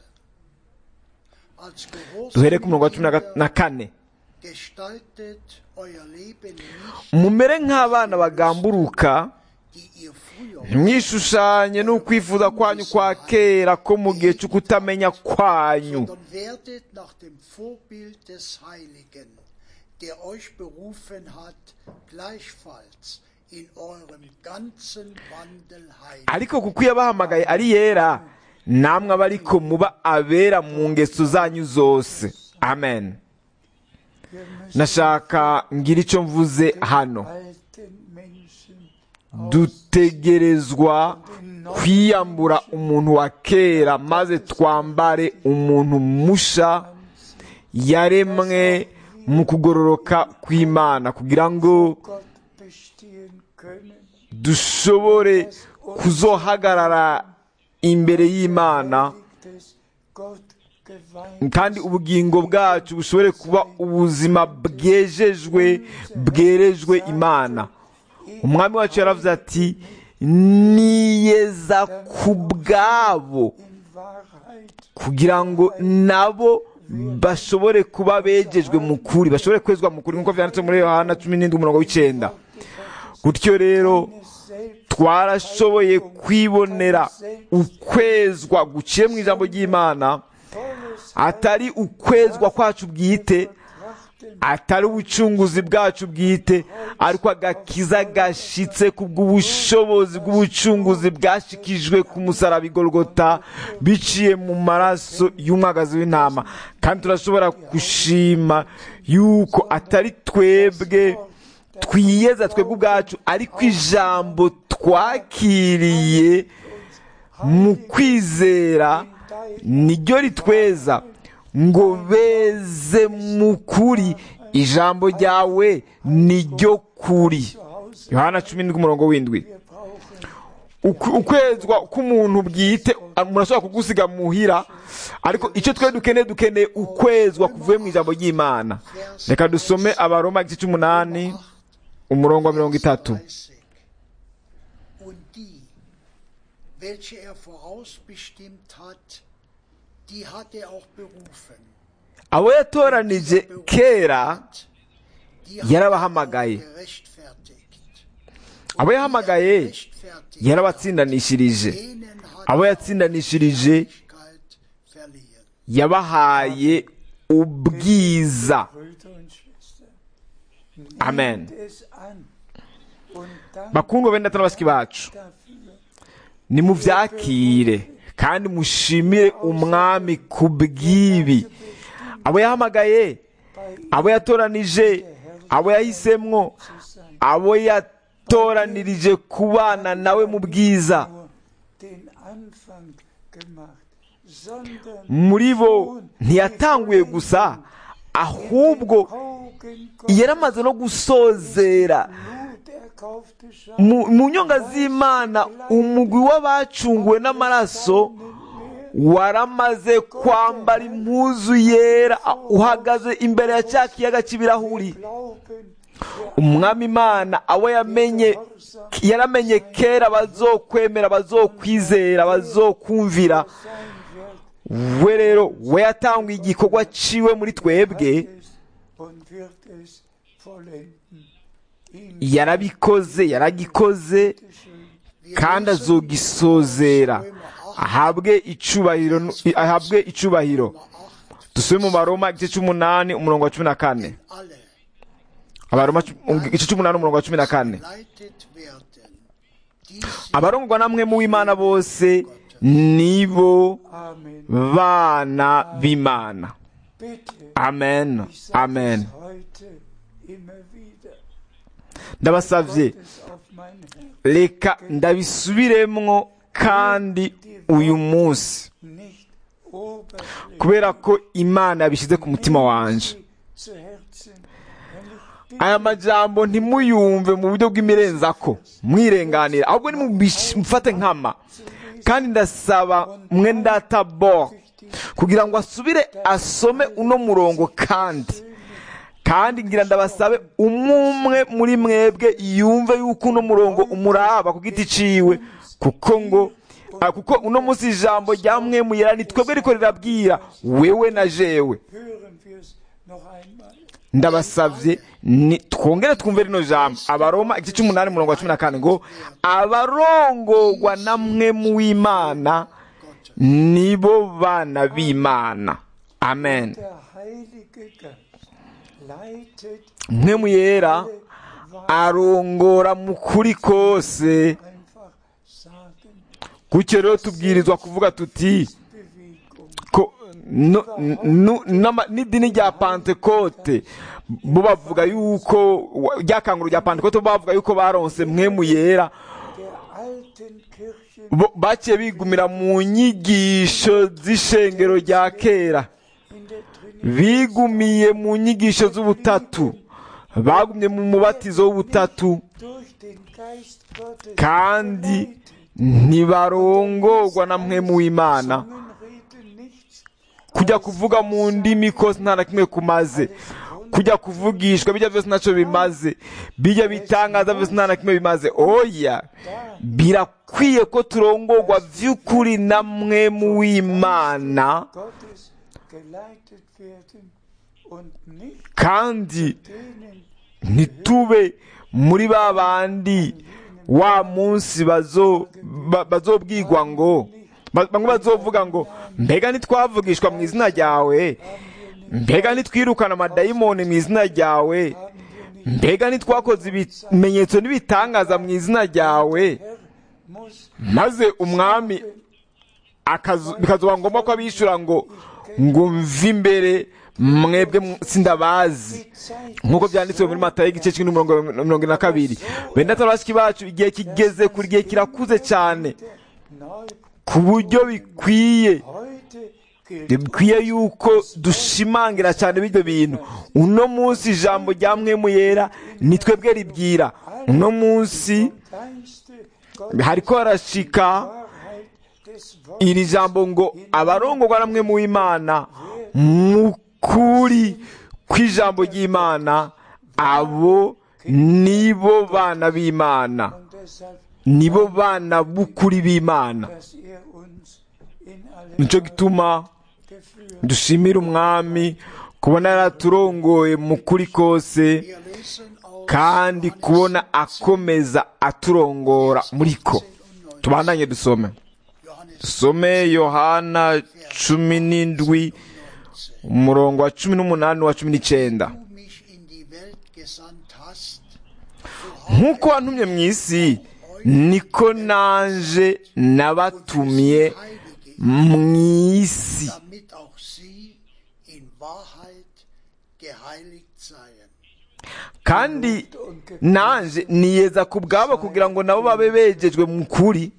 Als duhere ku murongo wa cumi na ga- Gehorsam na kane gestaltet euer Leben nicht, mumere nk'abana bagamburuka die ihr früher ntimwishushanye n'ukwifuza kwanyu kwa kera ko mu gihe cyo kutamenya kwanyu sondern werdet nach dem Vorbild des Heiligen, der euch berufen hat, gleichfalls in eurem ganzen Wandel heilig. ariko kuko iyo abahamagaye ari yera namwe aba ariko muba abera mu ngeso zanyu zose amen wir müssen nashaka ngira icyo mvuze hano alten Menschen dutegerezwa kwiyambura umuntu wa kera maze twambare umuntu musha yaremwe mu kugororoka kw'imana kugira ngo Gott bestehen können dushobore kuzohagarara imbere y'imana liegt es Gott geweiht kandi ubugingo bwacu bushobore kuba ubuzima bwejejwe bwerejwe imana umwami wacu yaravuze ati niyeza ku bwabo in Wahrheit kugira ngo nabo bashobore kuba begejwe mu kuri bashobore kwezwa mu kuri nk'uko byanditse muri yohana cumi n'indwi umurongo w'icyenda gutyo rero twarashoboye kwibonera ukwezwa guciye mu ijambo ry'imana atari ukwezwa kwacu bwite atari ubucunguzi bwacu bwite ariko agakiza gashitse ku bw'ubushobozi bw'ubucunguzi bwashikijwe ku musaraba igorogota biciye mu maraso y'umwagazi w'intama kandi turashobora gushima yuko atari twebwe twiyeza twebwe ubwacu ariko ijambo twakiriye mu kwizera niryo ritweza ngo beze mu kuri ijambo ryawe niryo kuri yohana cumi n'indwi umurongo w'indwi Uku- ukwezwa k'umuntu bwite murashobora kugusiga muhira ariko icyo twe dukeneye dukeneye ukwezwa kuvuye mu ijambo ry'imana reka dusome abaroma igice cy'umunani umurongo wa mirongo itatu 30. Und die, welche er vorausbestimmt hat, die hat er auch berufen. abo yatoranije kera Die hat er yarabahamagaye auch gerechtfertigt. abo yahamagaye Gerechtfertigt. yarabatsindanishirije Denen hat abo er yatsindanishirije Herrlichkeit verliehen. yabahaye ubwiza Brüder und Schwestern, nehmt Amen. es an und dankt bakundwa bene data na basiki bacu dafür. nimubyakire kandi mushimire umwami ku bw'ibi abo yahamagaye abo yatoranije abo yahisemwo abo yatoranirije kubana nawe mu bwiza nur den Anfang gemacht, sondern muri bo schon ntiyatanguye die gusa Vollendung ahubwo in den Augen Gottes yaramaze no gusozera Blut erkaufte Schar mu mu nyonga z'imana umugwi w'abacunguwe n'amaraso waramaze kwambara impuzu yera uhagaze imbere ya cya kiyaga cy'ibirahuri Glauben, umwami imana abo yamenye yaramenye kera bazokwemera bazokwizera bazokumvira sein wird, we rero we yatanguye igikorwa ciwe muri twebwe es und wird es vollenden. Ihm yarabikoze yaragikoze kandi azogisozera ahabwe icubahiro ahabwe icubahiro dusubire mu baroma igice cy'umunani umurongo wa cumi na kane Alle abaroma cu- igice cy'umunani umurongo wa cumi na kane leitet werden. Die sie abarongwa namwe mu w'imana bose nibo Amen. bana b'imana Bitte, amen ich sage amen es heute immer wieder. ndabasavye Es auf mein Herz, reka ndabisubiremwo kandi uyu munsi nicht oberflächlich kubera ko imana yabishyize ku mutima wanje zu Herzen, wenn ich bitte, aya majambo ntimuyumve mu buryo bw'imirenzako mwirenganira ahubwo nimufate nkama kandi ndasaba mwe ndatabor kugira ngo asubire asome uno murongo kandi kandi ngira ndabasabe umwe muri mwebwe yumve yuko uno murongo umuraba ku giti ciwe kuko ngo ah, kuko uno munsi ijambo rya mwe muyera ni twebwe riko rirabwira wewe na jewe hören wir es noch einmal. ndabasavye ni twongere twumve rino jambo abaroma igice cy'umunani umurongo wa cumi na kane ngo abarongorwa na mwe mu w'imana nibo bana b'imana amen Der Heilige Geist leitet mwe mu yera alle Wahrheit arongora mu kuri kose einfach sagen, gutyo rero tubwirizwa kuvuga tuti Bewegung. ko no- nu- n'ama- n'idini rya pantekote bo bavuga yuko wa- ryakanguru rya pantekote bo bavuga yuko baronse mwe mu yera Der alten Kirche bo baciye bigumira mu nyigisho z'ishengero rya kera in der Trinität bigumiye mu nyigisho z'ubutatu bagumye mu mubatizo w'ubutatu durch den Geist Gottes kandi geleitet. ntibarongorwa na mwe mu w'imana Zungen reden nichts kujya kuvuga mu ndimi kose nta na kimwe kumaze kujya kuvugishwa bijya byose ntacyo bimaze bijya bitangaza byose nta na kimwe bimaze oya birakwiye ko turongorwa by'ukuri na mwe mu w'imana Gottes geleitet werden und nicht kandi denen ntitube muri ba bandi wa munsi bazo- ba- bazobwirwa ngo ba- bamwe bazovuga ngo mbega ntitwavugishwa mu izina ryawe mbega ntitwirukana amadayimoni mu izina ryawe mbega ntitwakoze ibimenyetso n'ibitangaza mu izina ryawe Herr muss maze umwami akazu- bikazoba ngombwa ko abishyura ngo ngo mve imbere mwebwe mu- sindabazi die Zeit nk'uko byanditswe muri matayo igice kimwe n'umurongo mirongo ine na kabiri benda bashiki bacu igihe kigeze kuri igihe kirakuze cyane neu ku buryo bikwiye heute gilt bikwiye yuko dushimangira cyane b'ibyo bintu uno munsi ijambo rya mwemu yera ni twebwe ribwira uno munsi Geiste hariko harashika Wahrheit des Wortes iri jambo ngo abarongorwa namwe mu Imana mu kuri kw'ijambo ry'Imana abo nibo bana b'Imana und deshalb, nibo bana b'ukuri b'Imana dass er uns in alle nico gituma geführt dushimira umwami kubona yaraturongoye mu kuri kose Wir lesen aus kandi kubona akomeza aturongora muri ko tubandanye dusome Johannes dusome yohana cumi n'indwi umurongo wa cumi n'umunani wa cumi n'icyenda du mich in die Welt gesandt hast, nk'uko wantumye mu isi niko naje nabatumye heilige mu isi damit auch sie in Wahrheit geheiligt seien. kandi naje niyeza ku bwabo kugira ngo nabo babe begejwe mu kuri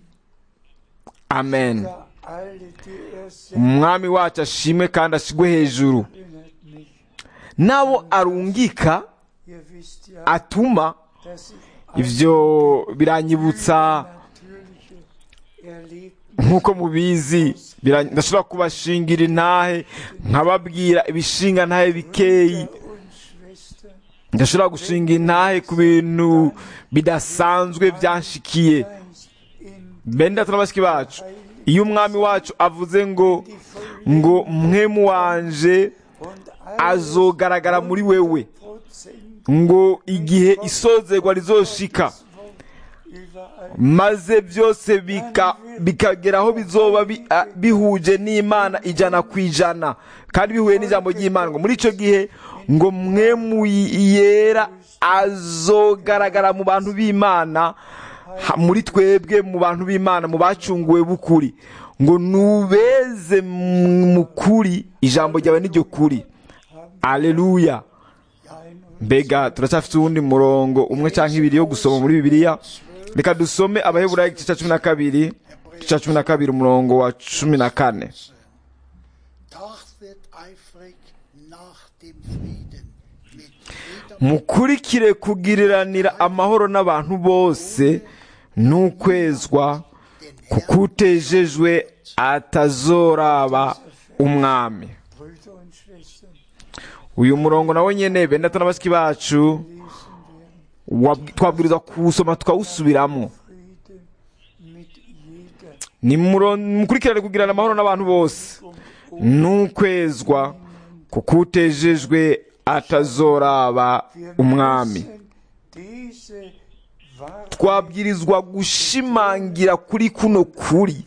amen ja alle, die er sendet, umwami wacu ashimwe kandi ashigwe hejuru erinnert mich. n'abo arungika Ihr wisst ja, atuma dass ich ivyo biranyibutsa natürliche erlebt nk'uko mubizi bira- ndashobora kubashingira intahe nkababwira ibishinga ntahe bikeyi und Schwestern ndashobora gushinga intahe ku bintu bidasanzwe byanshikiye Geist in bene data na bashiki bacu iyo umwami wacu avuze ngo ngo mwemu wanje und azogaragara muri wewe Prozent ngo igihe isozerwa rizoshika überall maze byose bika- bikagera aho bizoba bi- a- bihuje n'imana ijana ku ijana kandi bihuye n'ijambo ry'imana ngo muri icyo gihe ngo mwe mu yera azogaragara mu bantu b'imana ha- muri twebwe mu bantu b'imana mu bacunguwe b'ukuri ngo nubeze mu kuri ijambo ryawe n'iryo kuri aleluya ein und mbega turacyafite uwundi murongo umwe cyangwa ibiri yo gusoma muri bibiliya reka dusome abaheburayo igice cya cumi na kabiri igice cya cumi na kabiri umurongo wa cumi na kane Trachtet eifrig nach dem Frieden mit jedem mukurikire kugiriranira amahoro n'abantu bose n'ukwezwa kuko utejejwe atazoraba umwami Brüder und Schwestern uyu murongo nawo nyene bene data na bashiki bacu wab- twabwirizwa kuwusoma tukawusubiramo Frieden mit jeder ni muro- mukurikirane kugirana amahoro n'abantu bose n'ukwezwa kuko utejejwe atazoraba Wir umwami müssen diese Wahrheit twabwirizwa gushimangira kuri kuno kuri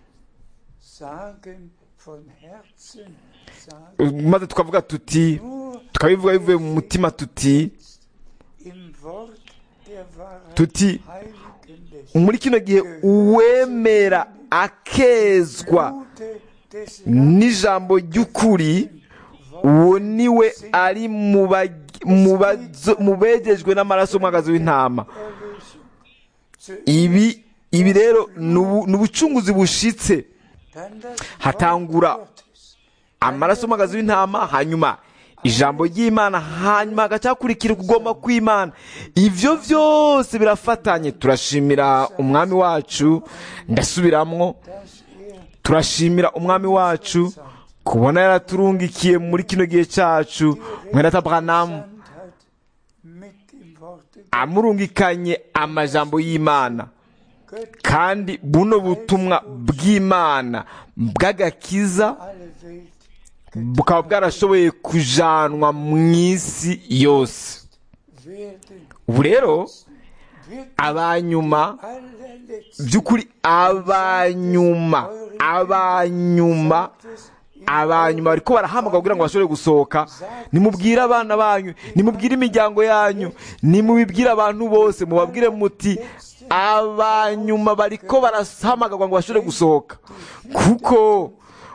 sagen, von Herzen sagen, maze tukavuga tuti nur tukabivuga bivuye mu mutima tuti im Wort der Wahrheit tuti heiligen lässt. muri kino gihe uwemera akezwa Blute des n'ijambo ry'ukuri uwo niwe ari mu bag- mu bazo- mu begejwe n'amaraso y'umwagazi w'intama Erlösung. Zuerst ibi ibi rero ni ubu- ni ubucunguzi bushitse dann das hatangura Wort Gottes. amaraso y'umwagazi w'intama hanyuma ijambo ry'imana hanyuma hagacakurikira ukugomba kw'imana ibyo byose birafatanye turashimira umwami wacu ndasubiramwo dass er turashimira umwami wacu kubona yaraturungikiye muri kino gihe cyacu mwenata branamu gesandt hat mit dem Worte amurungikanye amajambo y'imana Gott kandi buno butumwa bw'imana bw'agakiza alle Welt bukaba bwarashoboye kujanwa mu isi yose werden ubu rero wird abanyuma allerletzt by'ukuri abanyuma abanyuma abanyuma bariko barahamagara kugira ngo bashobore gusohoka nimubwire abana banyu nimubwire imiryango yanyu nimubibwire abantu bose mubabwire muti abanyuma bariko barahamagarwa ngo bashobore gusohoka kuko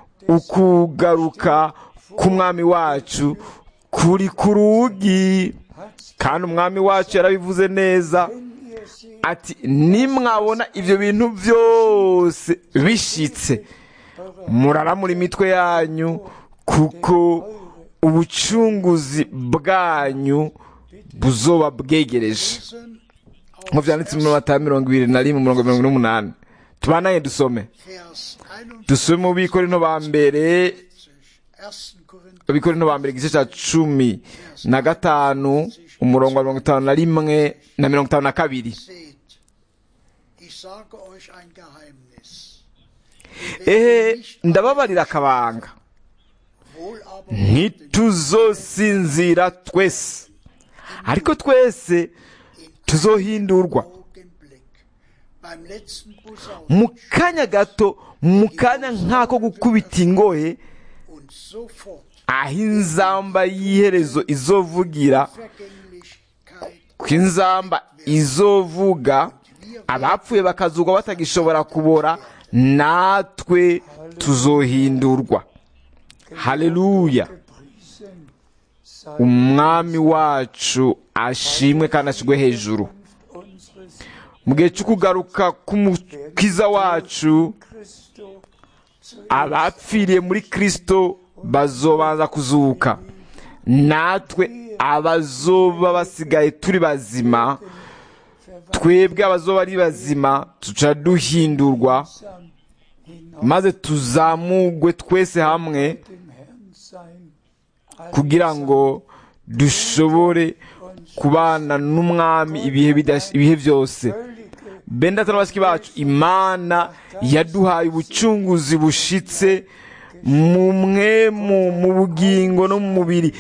ukugaruka k'umwami wacu kuri ku rugi kandi umwami wacu yarabivuze neza wenn ihr sie ati nimwabona ibyo bintu byose bishitse muraramura imitwe yanyu kuko ubucunguzi bwanyu buzoba bwegereje lesen nk'uko aus byanditse mu mata mirongo ibiri na rimwe mirongo mirongo n'umunani tubanaye dusome Vers 41, dusome mu bikorino ba mbere 1. Korinther abikorino ba mbere igice cya cumi na gatanu umurongo wa mirongo itanu na rimwe na mirongo itanu na kabiri seht, ich sage euch ein Geheimnis. ehe ndababarira akabanga Wohl aber ntituzosinzira twese ariko twese tuzohindurwa Augenblick. Beim letzten Posaun mu kanya gato mu kanya nk'ako gukubita ingohe und sofort aho inzamba y'iherezo izovugira Vergänglichkeit ko inzamba izovuga abapfuye bakazugwa batagishobora kubora natwe tuzohindurwa haleluya gepriesen sei umwami wacu ashimwe kandi ashyirwe hejuru unseres mu gihe cyo kugaruka k'umukiza wacu Christo zu abapfiriye muri kristo bazobanza kuzuka natwe abazoba basigaye turi bazima twebwe abazoba ari bazima tuca duhindurwa Sam hinauf maze tuzamugwe twese hamwe dem Herrn sein. kugira ngo dushobore kubana n'umwami ibihe bidash- ibihe byose Völlige benda n'abasiki bacu imana yaduhaye ubucunguzi bushitse mu mwemu mu bugingo no mu mubiri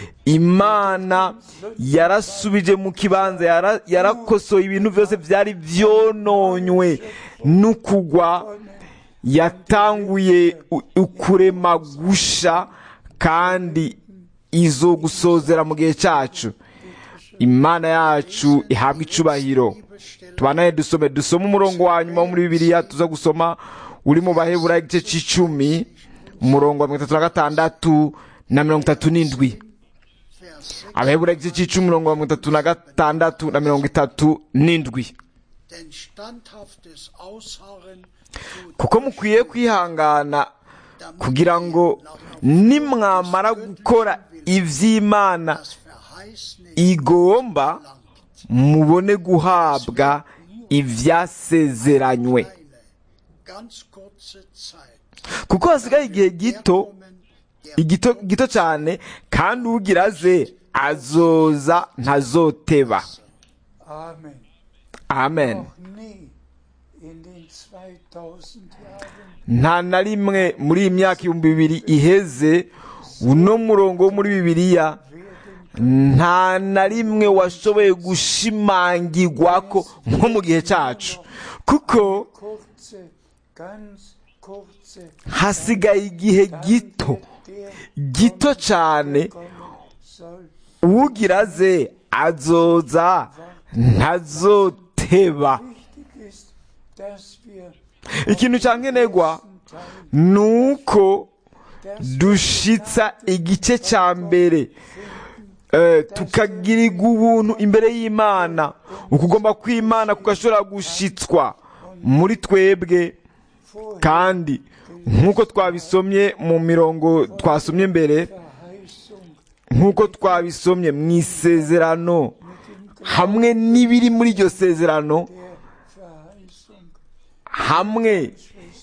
imana yarasubije mu kibanza yara- yarakosoye ibintu byose byari byononywe n'ukugwa yatanguye u- ukurema gusha kandi izo gusozera mu gihe cyacu imana yacu ihabwa icubahiro tubanaye dusome dusome umurongo wa nyuma wo muri bibiliya tuza gusoma uri mu baheburayo igice c'icumi umurongo wa mirongo itatu na gatandatu na mirongo itatu n'indwi Vers 6. abaheburayo igice c'icumi umurongo wa mirongo itatu na gatandatu na mirongo itatu n'indwi Denn standhaftes Ausharren tut kuko mukwiye kwihangana kugira ngo nimwamara gukora ivy'imana das Verheißene igomba langt. mubone guhabwa ivyasezeranywe Eine ganz kurze Zeit. kuko hasigaye igihe gito Kommen der igito gito cyane kandi ugira aze azoza ntazoteba Amen. amen Noch nie in den 2000 Jahren nta na rimwe muri iyi myaka ibihumbi bibiri iheze uno murongo wo muri bibiliya werden nta na rimwe washoboye gushimangirwa ko nko mu gihe cyacu kuko kurze, ganz kurze hasigaye igihe gito der gito cyane kommen soll. ugira aze azoza ntazoteba Wichtig ist, dass wir ikintu cya nkenerwa ni uko dushitsa igice cya mbere Eh, tukagirirwa ubuntu imbere y'imana ukugomba kw'imana kugashobora gushitswa muri twebwe vorher kandi nk'uko twabisomye mu mirongo twasomye mbere Verheißung nk'uko twabisomye mu isezerano hamwe n'ibiri muri iryo sezerano der Verheißung hamwe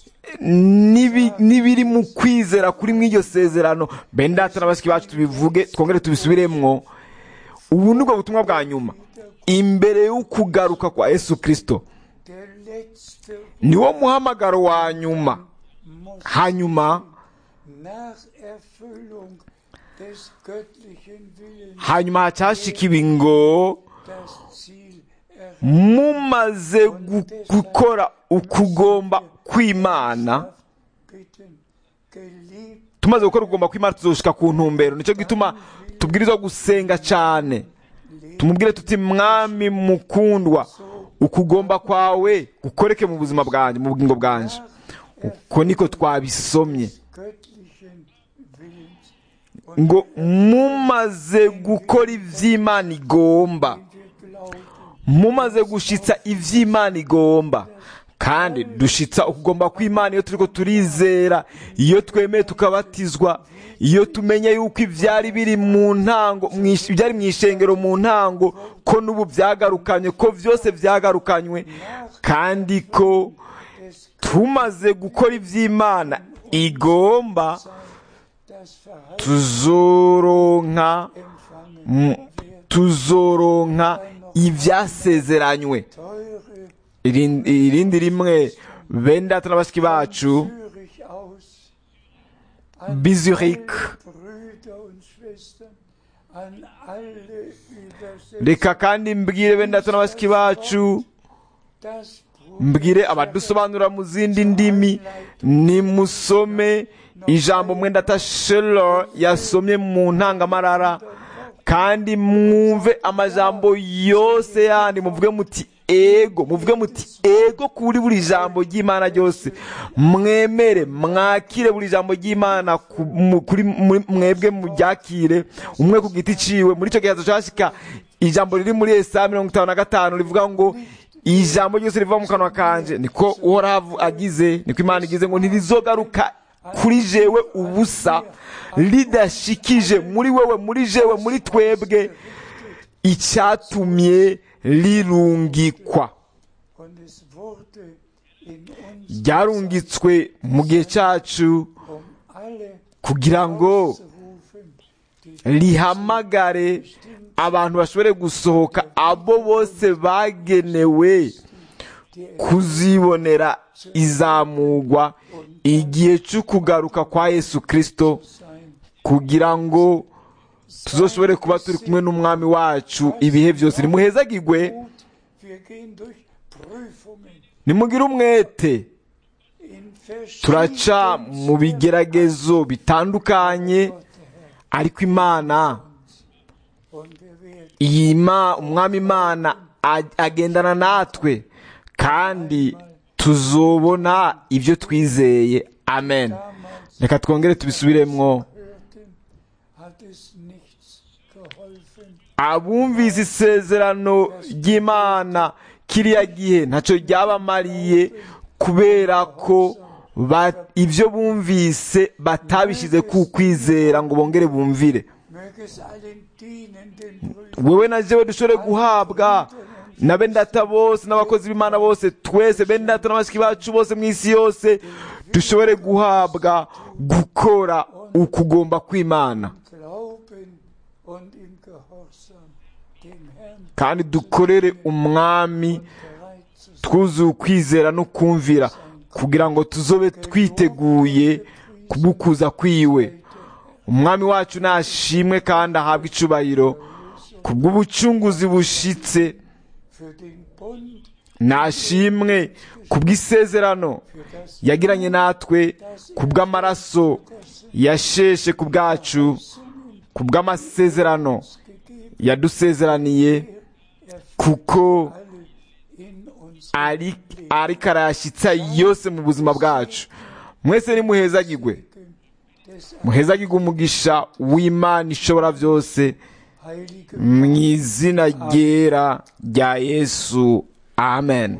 n'ibi- n'ibiri mu kwizera kuri mu iryo sezerano bendata n'abasiki bacu tubivuge twongere tubisubiremwo ubu ni bwo butumwa bwa nyuma imbere y'ukugaruka kwa yesu kirisito der letzte niwo muhamagaro wa nyuma muss hanyuma nach Erfüllung des göttlichen Willens hanyuma hacyashikiwe ngo das Ziel erreicht. mumaze gu- gukora ukugomba kw'imana Bitten, geliebt tumaze gukora ukugomba kw'imana tuzoshika ku ntumbero nicyo gituma tubwirizwa gusenga cyane tumubwire tuti mwami mukundwa ukugomba kwawe gukoreke mu buzima bwanjye mu bugingo bwanjye uko niko twabisomye göttlichen Willens ngo mumaze gukora iby'imana igomba wir glauben, mumaze gushitsa iby'imana igomba kandi dushitsa ukugomba kw'imana iyo turiko turizera iyo twemeye tukabatizwa iyo tumenye yuko ibyari biri mu ntango mwish- ibyari mu ishengero mu ntango ko n'ubu byagarukanywe ko byose byagarukanywe kandi ko des tumaze gukora iby'imana igomba das Verhalten tuzoronka empfangen mm, werden. tuzoronka ibyasezeranywe Teure Irindi irindi rimwe bene data na bashiki bacu Zürich aus, an Bizurich. alle Brüder und Schwestern, an alle Übersetzer, reka kandi mbwire bene data na bashiki bacu das mbwire abadusobanura mu zindi ndimi nimusome ijambo mwendata shelo yasomye mu ntangamarara kandi mwumve amajambo yose yandi muvuge muti ego muvuge muti ego kuri buri jambo ry'imana ryose mwemere mwakire buri jambo ry'imana ku- mu- kuri muri- mwebwe muryakire umwe ku giti ciwe muri icyo gihe hazashika ijambo riri muri esaya mirongo itanu na gatanu rivuga ngo ijambo ryose riva mu kanwa kanje niko uhoraho agize niko imana igize ngo ntirizogaruka kuri jewe ubusa ridashikije muri wewe muri jewe muri twebwe icyatumye rirungikwa und es wurde in uns ryarungitswe mu gihe cyacu um alle kugira ngo auszurufen, die rihamagare abantu bashobore gusohoka abo bose bagenewe kuzibonera izamugwa igihe cyo kugaruka kwa yesu kirisito sein. kugira ngo tuzoshobore kuba turi kumwe n'umwami wacu ibihe byose nimuhezagirwe Gut, wir gehen durch Prüfungen nimugire umwete in turaca mu verschiedenen bigeragezo bitandukanye ariko imana und wir werden iyi ma umwami imana a- agendana natwe kandi tuzobona ibyo twizeye amen damals reka twongere tubisubiremwo hörten, hat es nichts geholfen. abumvise isezerano ry'imana kiriya gihe ntacyo ryabamariye kubera ko ba- ibyo bumvise batabishyize ku kwizera ngo bongere bumvire Möge es allen dienenden Brüdern wewe na jewe dushobore guhabwa na bene data bose n'abakozi b'imana bose twese bene data n'abashiki bacu bose mu isi yose dushobore guhabwa gukora ukugomba kw'imana Glauben und im Gehorsam dem Herrn kandi dukorere umwami bereit zu sein. twuzuye ukwizera no kumvira kugira ngo tuzobe twiteguye kugukuza kwiwe umwami wacu nashimwe kandi ahabwe icubahiro kubw'ubucunguzi bushitse Für den Bund, nashimwe kubw'isezerano für das yagiranye natwe kubw'amaraso yasheshe ku bwacu kubw'amasezerano gegeben, yadusezeraniye er kuko alle in uns ari ariko arayashyitsa yose mu buzima bwacu mwese nimuhezagirwe des muhezagirwe umugisha w'imana ishobora byose heiligen mu izina ryera rya yesu amen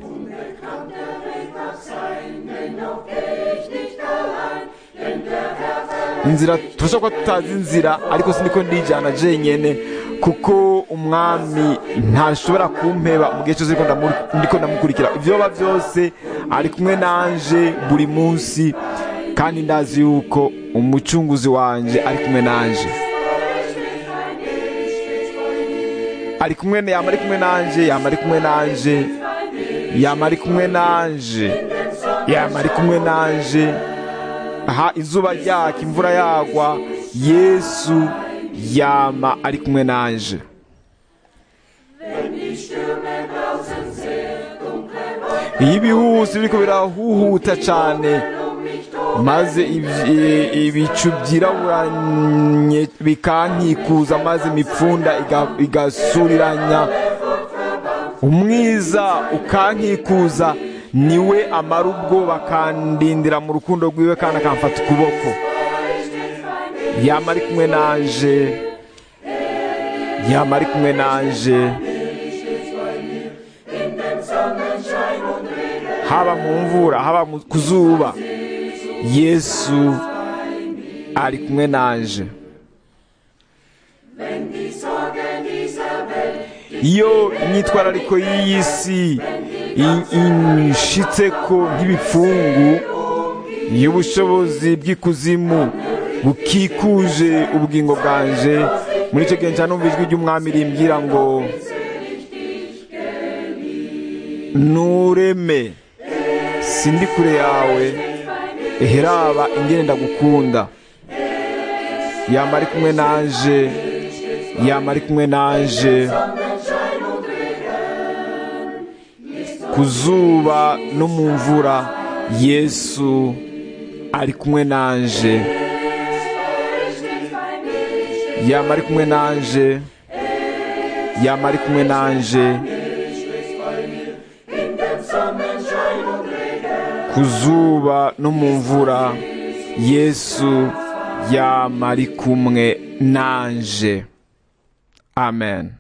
inzira turashobora kuba tutazi inzira ariko siniko ndijyana jenyine kuko umwami ntashobora kumpeba mu gihe cyose ariko ndamu- ndiko ndamukurikira ibyo biba byose ari kumwe nanje buri munsi kandi ndazi yuko umucunguzi wanjye ari kumwe nanje ari kumwe yama ari kumwe nanje yama ari kumwe nanje yama ari kumwe nanje yama ari kumwe nanje aha izuba ryaka imvura yagwa yesu yama ari kumwe nanje iyo ibihusi biriko birahuhuta cane maze ibi- ibicu byiraburanye bikankikuza maze imipfunda iga- igasuriranya umwiza ukankikuza niwe amara ubwoba akandindira mu rukundo rwiwe kandi akamfata ukuboko yama ari kumwe nanje yama ari kumwe nanje haba mu mvura haba mu- ku zuba yesu ari kumwe nanje iyo imyitwarariko y'iyi si i- inshitseko nk'ibipfungu iyo ubushobozi bw'ikuzimu bukikuje ubugingo bwanje muri icyo gihe numva ijwi ry'umwami rimbwira ngo nureme sindi kure yawe eheraba ingene ndagukunda yama ari kumwe nanje yama ari kumwe nanje ku zuba no mu mvura yesu ari kumwe nanje yama ari kumwe nanje yama ari kumwe nanje ku zuba no mu mvura yesu yama ari kumwe nanje amen